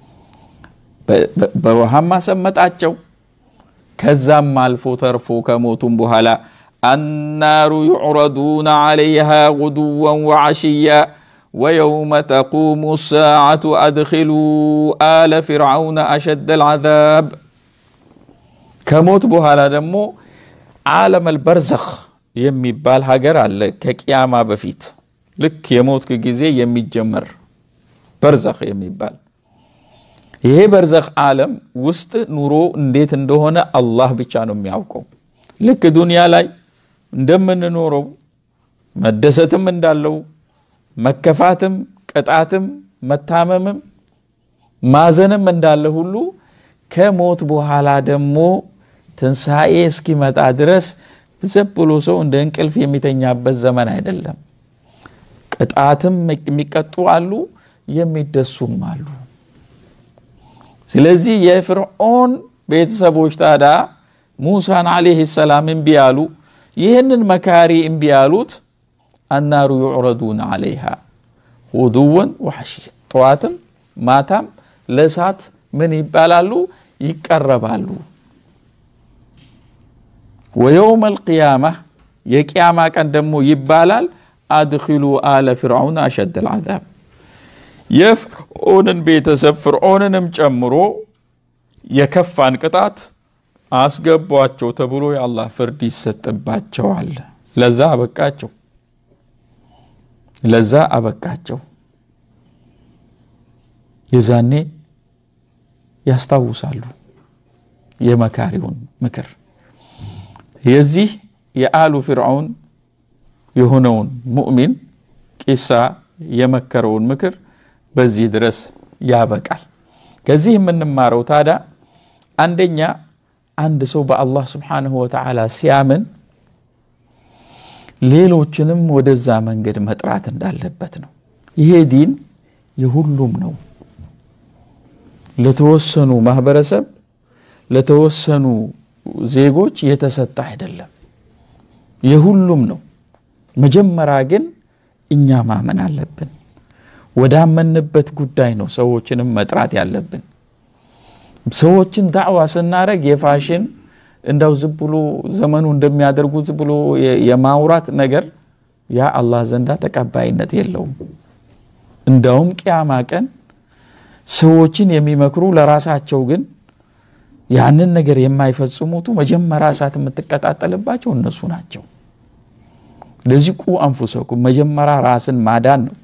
በውሃማ ሰመጣቸው ከዛም አልፎ ተርፎ ከሞቱም በኋላ አናሩ ዩዕረዱነ ዓለይሃ ጉዱወን ወዓሽያ ويوم تقوم الساعة أدخلوا آل فرعون أشد العذاب كموت بوهالا دمو عالم البرزخ የሚባል ሀገር አለ ከቅያማ በፊት ልክ የሞት ጊዜ የሚጀመር በርዘኽ የሚባል ይሄ በርዘኽ ዓለም ውስጥ ኑሮ እንዴት እንደሆነ አላህ ብቻ ነው የሚያውቀው ልክ ዱንያ ላይ እንደምንኖረው መደሰትም እንዳለው መከፋትም ቅጣትም መታመምም ማዘንም እንዳለ ሁሉ ከሞት በኋላ ደግሞ ትንሣኤ እስኪመጣ ድረስ ዝም ብሎ ሰው እንደ እንቅልፍ የሚተኛበት ዘመን አይደለም ቅጣትም የሚቀጡ አሉ የሚደሱም አሉ ስለዚህ የፍርዖን ቤተሰቦች ታዳ ሙሳን አለህ ሰላም እምቢ አሉ ይህንን መካሪ እምቢ ያሉት አናሩ ዩዕረዱን አለይሃ ሁዱወን ወሐሽያ ጠዋትም ማታም ለእሳት ምን ይባላሉ ይቀረባሉ ወየውም አልቅያማ የቅያማ ቀን ደግሞ ይባላል አድኪሉ አለ ፍርዓውን አሸድ ልዓዛብ የፍርዖንን ቤተሰብ ፍርዖንንም ጨምሮ የከፋን ቅጣት አስገቧቸው ተብሎ የአላህ ፍርድ ይሰጥባቸዋል። ለዛ አበቃቸው፣ ለዛ አበቃቸው። የዛኔ ያስታውሳሉ የመካሪውን ምክር የዚህ የአሉ ፊርዓውን የሆነውን ሙእሚን ቂሳ የመከረውን ምክር በዚህ ድረስ ያበቃል። ከዚህ የምንማረው ታዲያ አንደኛ አንድ ሰው በአላህ ስብሓንሁ ወተዓላ ሲያምን ሌሎችንም ወደዛ መንገድ መጥራት እንዳለበት ነው። ይሄ ዲን የሁሉም ነው። ለተወሰኑ ማህበረሰብ ለተወሰኑ ዜጎች የተሰጠ አይደለም፣ የሁሉም ነው። መጀመሪያ ግን እኛ ማመን አለብን። ወዳመንበት ጉዳይ ነው ሰዎችንም መጥራት ያለብን። ሰዎችን ዳዕዋ ስናደረግ የፋሽን እንዳው ዝም ብሎ ዘመኑ እንደሚያደርጉ ዝም ብሎ የማውራት ነገር ያ አላህ ዘንዳ ተቀባይነት የለውም። እንዳውም ቅያማ ቀን ሰዎችን የሚመክሩ ለራሳቸው ግን ያንን ነገር የማይፈጽሙቱ መጀመሪያ እሳት የምትቀጣጠልባቸው እነሱ ናቸው። ለዚህ ቁ አንፉሰኩም መጀመሪያ ራስን ማዳን ነው።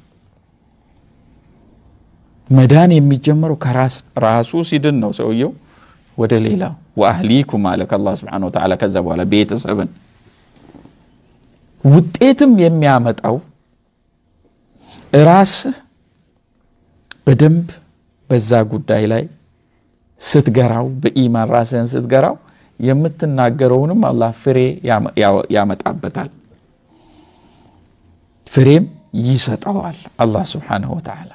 መዳን የሚጀመረው ከራስ ራሱ ሲድን ነው ሰውየው ወደ ሌላ ወአህሊኩም አለ ከአላህ ስብሐነሁ ወተዓላ። ከዛ በኋላ ቤተሰብን ውጤትም የሚያመጣው ራስህ በደንብ በዛ ጉዳይ ላይ ስትገራው በኢማን ራስህን ስትገራው የምትናገረውንም አላህ ፍሬ ያመጣበታል፣ ፍሬም ይሰጠዋል አላህ ስብሓነሁ ወተዓላ።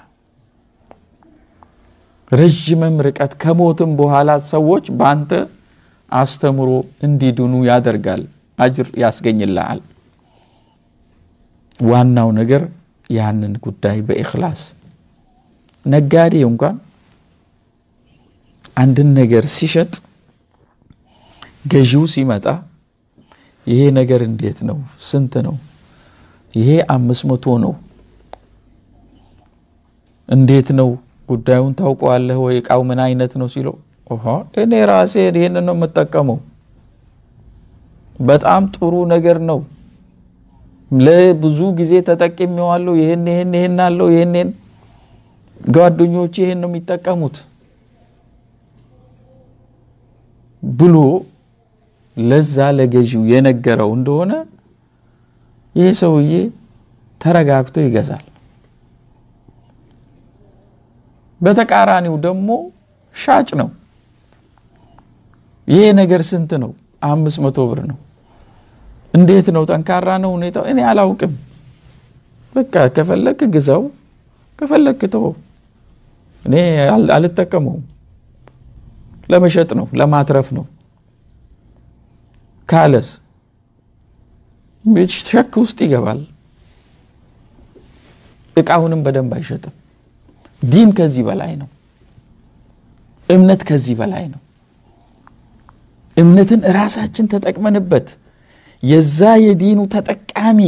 ረዥምም ርቀት ከሞትም በኋላ ሰዎች በአንተ አስተምሮ እንዲድኑ ያደርጋል፣ አጅር ያስገኝልሃል። ዋናው ነገር ያንን ጉዳይ በኢኽላስ ነጋዴ እንኳን አንድን ነገር ሲሸጥ ገዢው ሲመጣ ይሄ ነገር እንዴት ነው? ስንት ነው? ይሄ አምስት መቶ ነው። እንዴት ነው ጉዳዩን ታውቀዋለህ ወይ? እቃው ምን አይነት ነው ሲለው እኔ ራሴ ይህንን ነው የምጠቀመው፣ በጣም ጥሩ ነገር ነው፣ ለብዙ ጊዜ ተጠቅሜዋለሁ፣ ይህን ይህን ይህን አለው፣ ይህን ጓደኞቼ ይህን ነው የሚጠቀሙት ብሎ ለዛ ለገዢው የነገረው እንደሆነ ይህ ሰውዬ ተረጋግቶ ይገዛል። በተቃራኒው ደግሞ ሻጭ ነው። ይሄ ነገር ስንት ነው? አምስት መቶ ብር ነው። እንዴት ነው? ጠንካራ ነው ሁኔታው? እኔ አላውቅም። በቃ ከፈለክ ግዛው፣ ከፈለክ ተወው። እኔ አልጠቀመውም። ለመሸጥ ነው፣ ለማትረፍ ነው ካለስ ሸክ ውስጥ ይገባል። እቃውንም በደንብ አይሸጥም። ዲን ከዚህ በላይ ነው። እምነት ከዚህ በላይ ነው። እምነትን እራሳችን ተጠቅመንበት የዛ የዲኑ ተጠቃሚ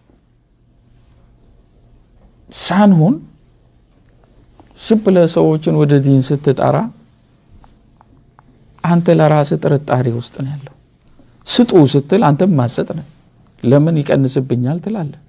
ሳንሆን ዝም ብለህ ሰዎችን ወደ ዲን ስትጠራ አንተ ለራስህ ጥርጣሬ ውስጥ ነው ያለው። ስጡ ስትል አንተም ማሰጥ ነው። ለምን ይቀንስብኛል ትላለህ።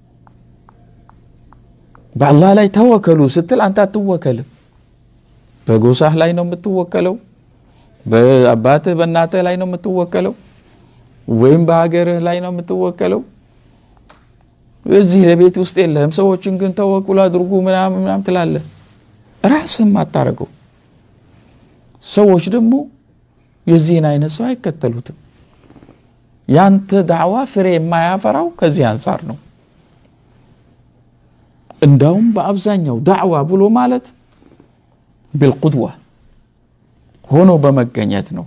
በአላህ ላይ ተወከሉ ስትል አንተ አትወከልም። በጎሳህ ላይ ነው የምትወከለው፣ በአባትህ በእናትህ ላይ ነው የምትወከለው፣ ወይም በሀገርህ ላይ ነው የምትወከለው። እዚህ ለቤት ውስጥ የለህም። ሰዎችን ግን ተወኩል አድርጉ ምናምን ምናምን ትላለህ። ራስህም አታረገው። ሰዎች ደግሞ የዚህን አይነት ሰው አይከተሉትም። ያንተ ዳዕዋ ፍሬ የማያፈራው ከዚህ አንጻር ነው። እንዳውም በአብዛኛው ዳዕዋ ብሎ ማለት ቢልቁድዋ ሆኖ በመገኘት ነው።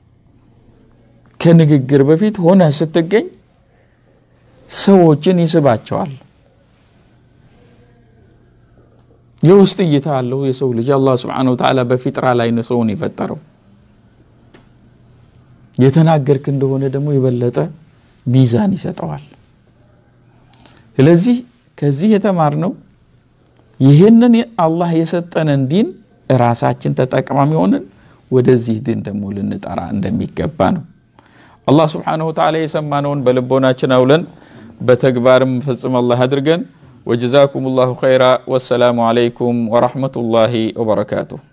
ከንግግር በፊት ሆነ ስትገኝ ሰዎችን ይስባቸዋል። የውስጥ እይታ አለው የሰው ልጅ አላህ ስብሓነሁ ወተዓላ በፊጥራ ላይ ነው ሰውን የፈጠረው። የተናገርክ እንደሆነ ደግሞ የበለጠ ሚዛን ይሰጠዋል። ስለዚህ ከዚህ የተማርነው ይህንን አላህ የሰጠንን ዲን ራሳችን ተጠቃሚ ሆንን ወደዚህ ዲን ደግሞ ልንጠራ እንደሚገባ ነው። አላህ ስብሓነሁ ወተዓላ የሰማነውን በልቦናችን አውለን በተግባርም ፈጽም አላህ አድርገን። ወጀዛኩም ላሁ ኸይራ። ወሰላሙ ዓለይኩም ወረሕመቱላሂ ወበረካቱሁ።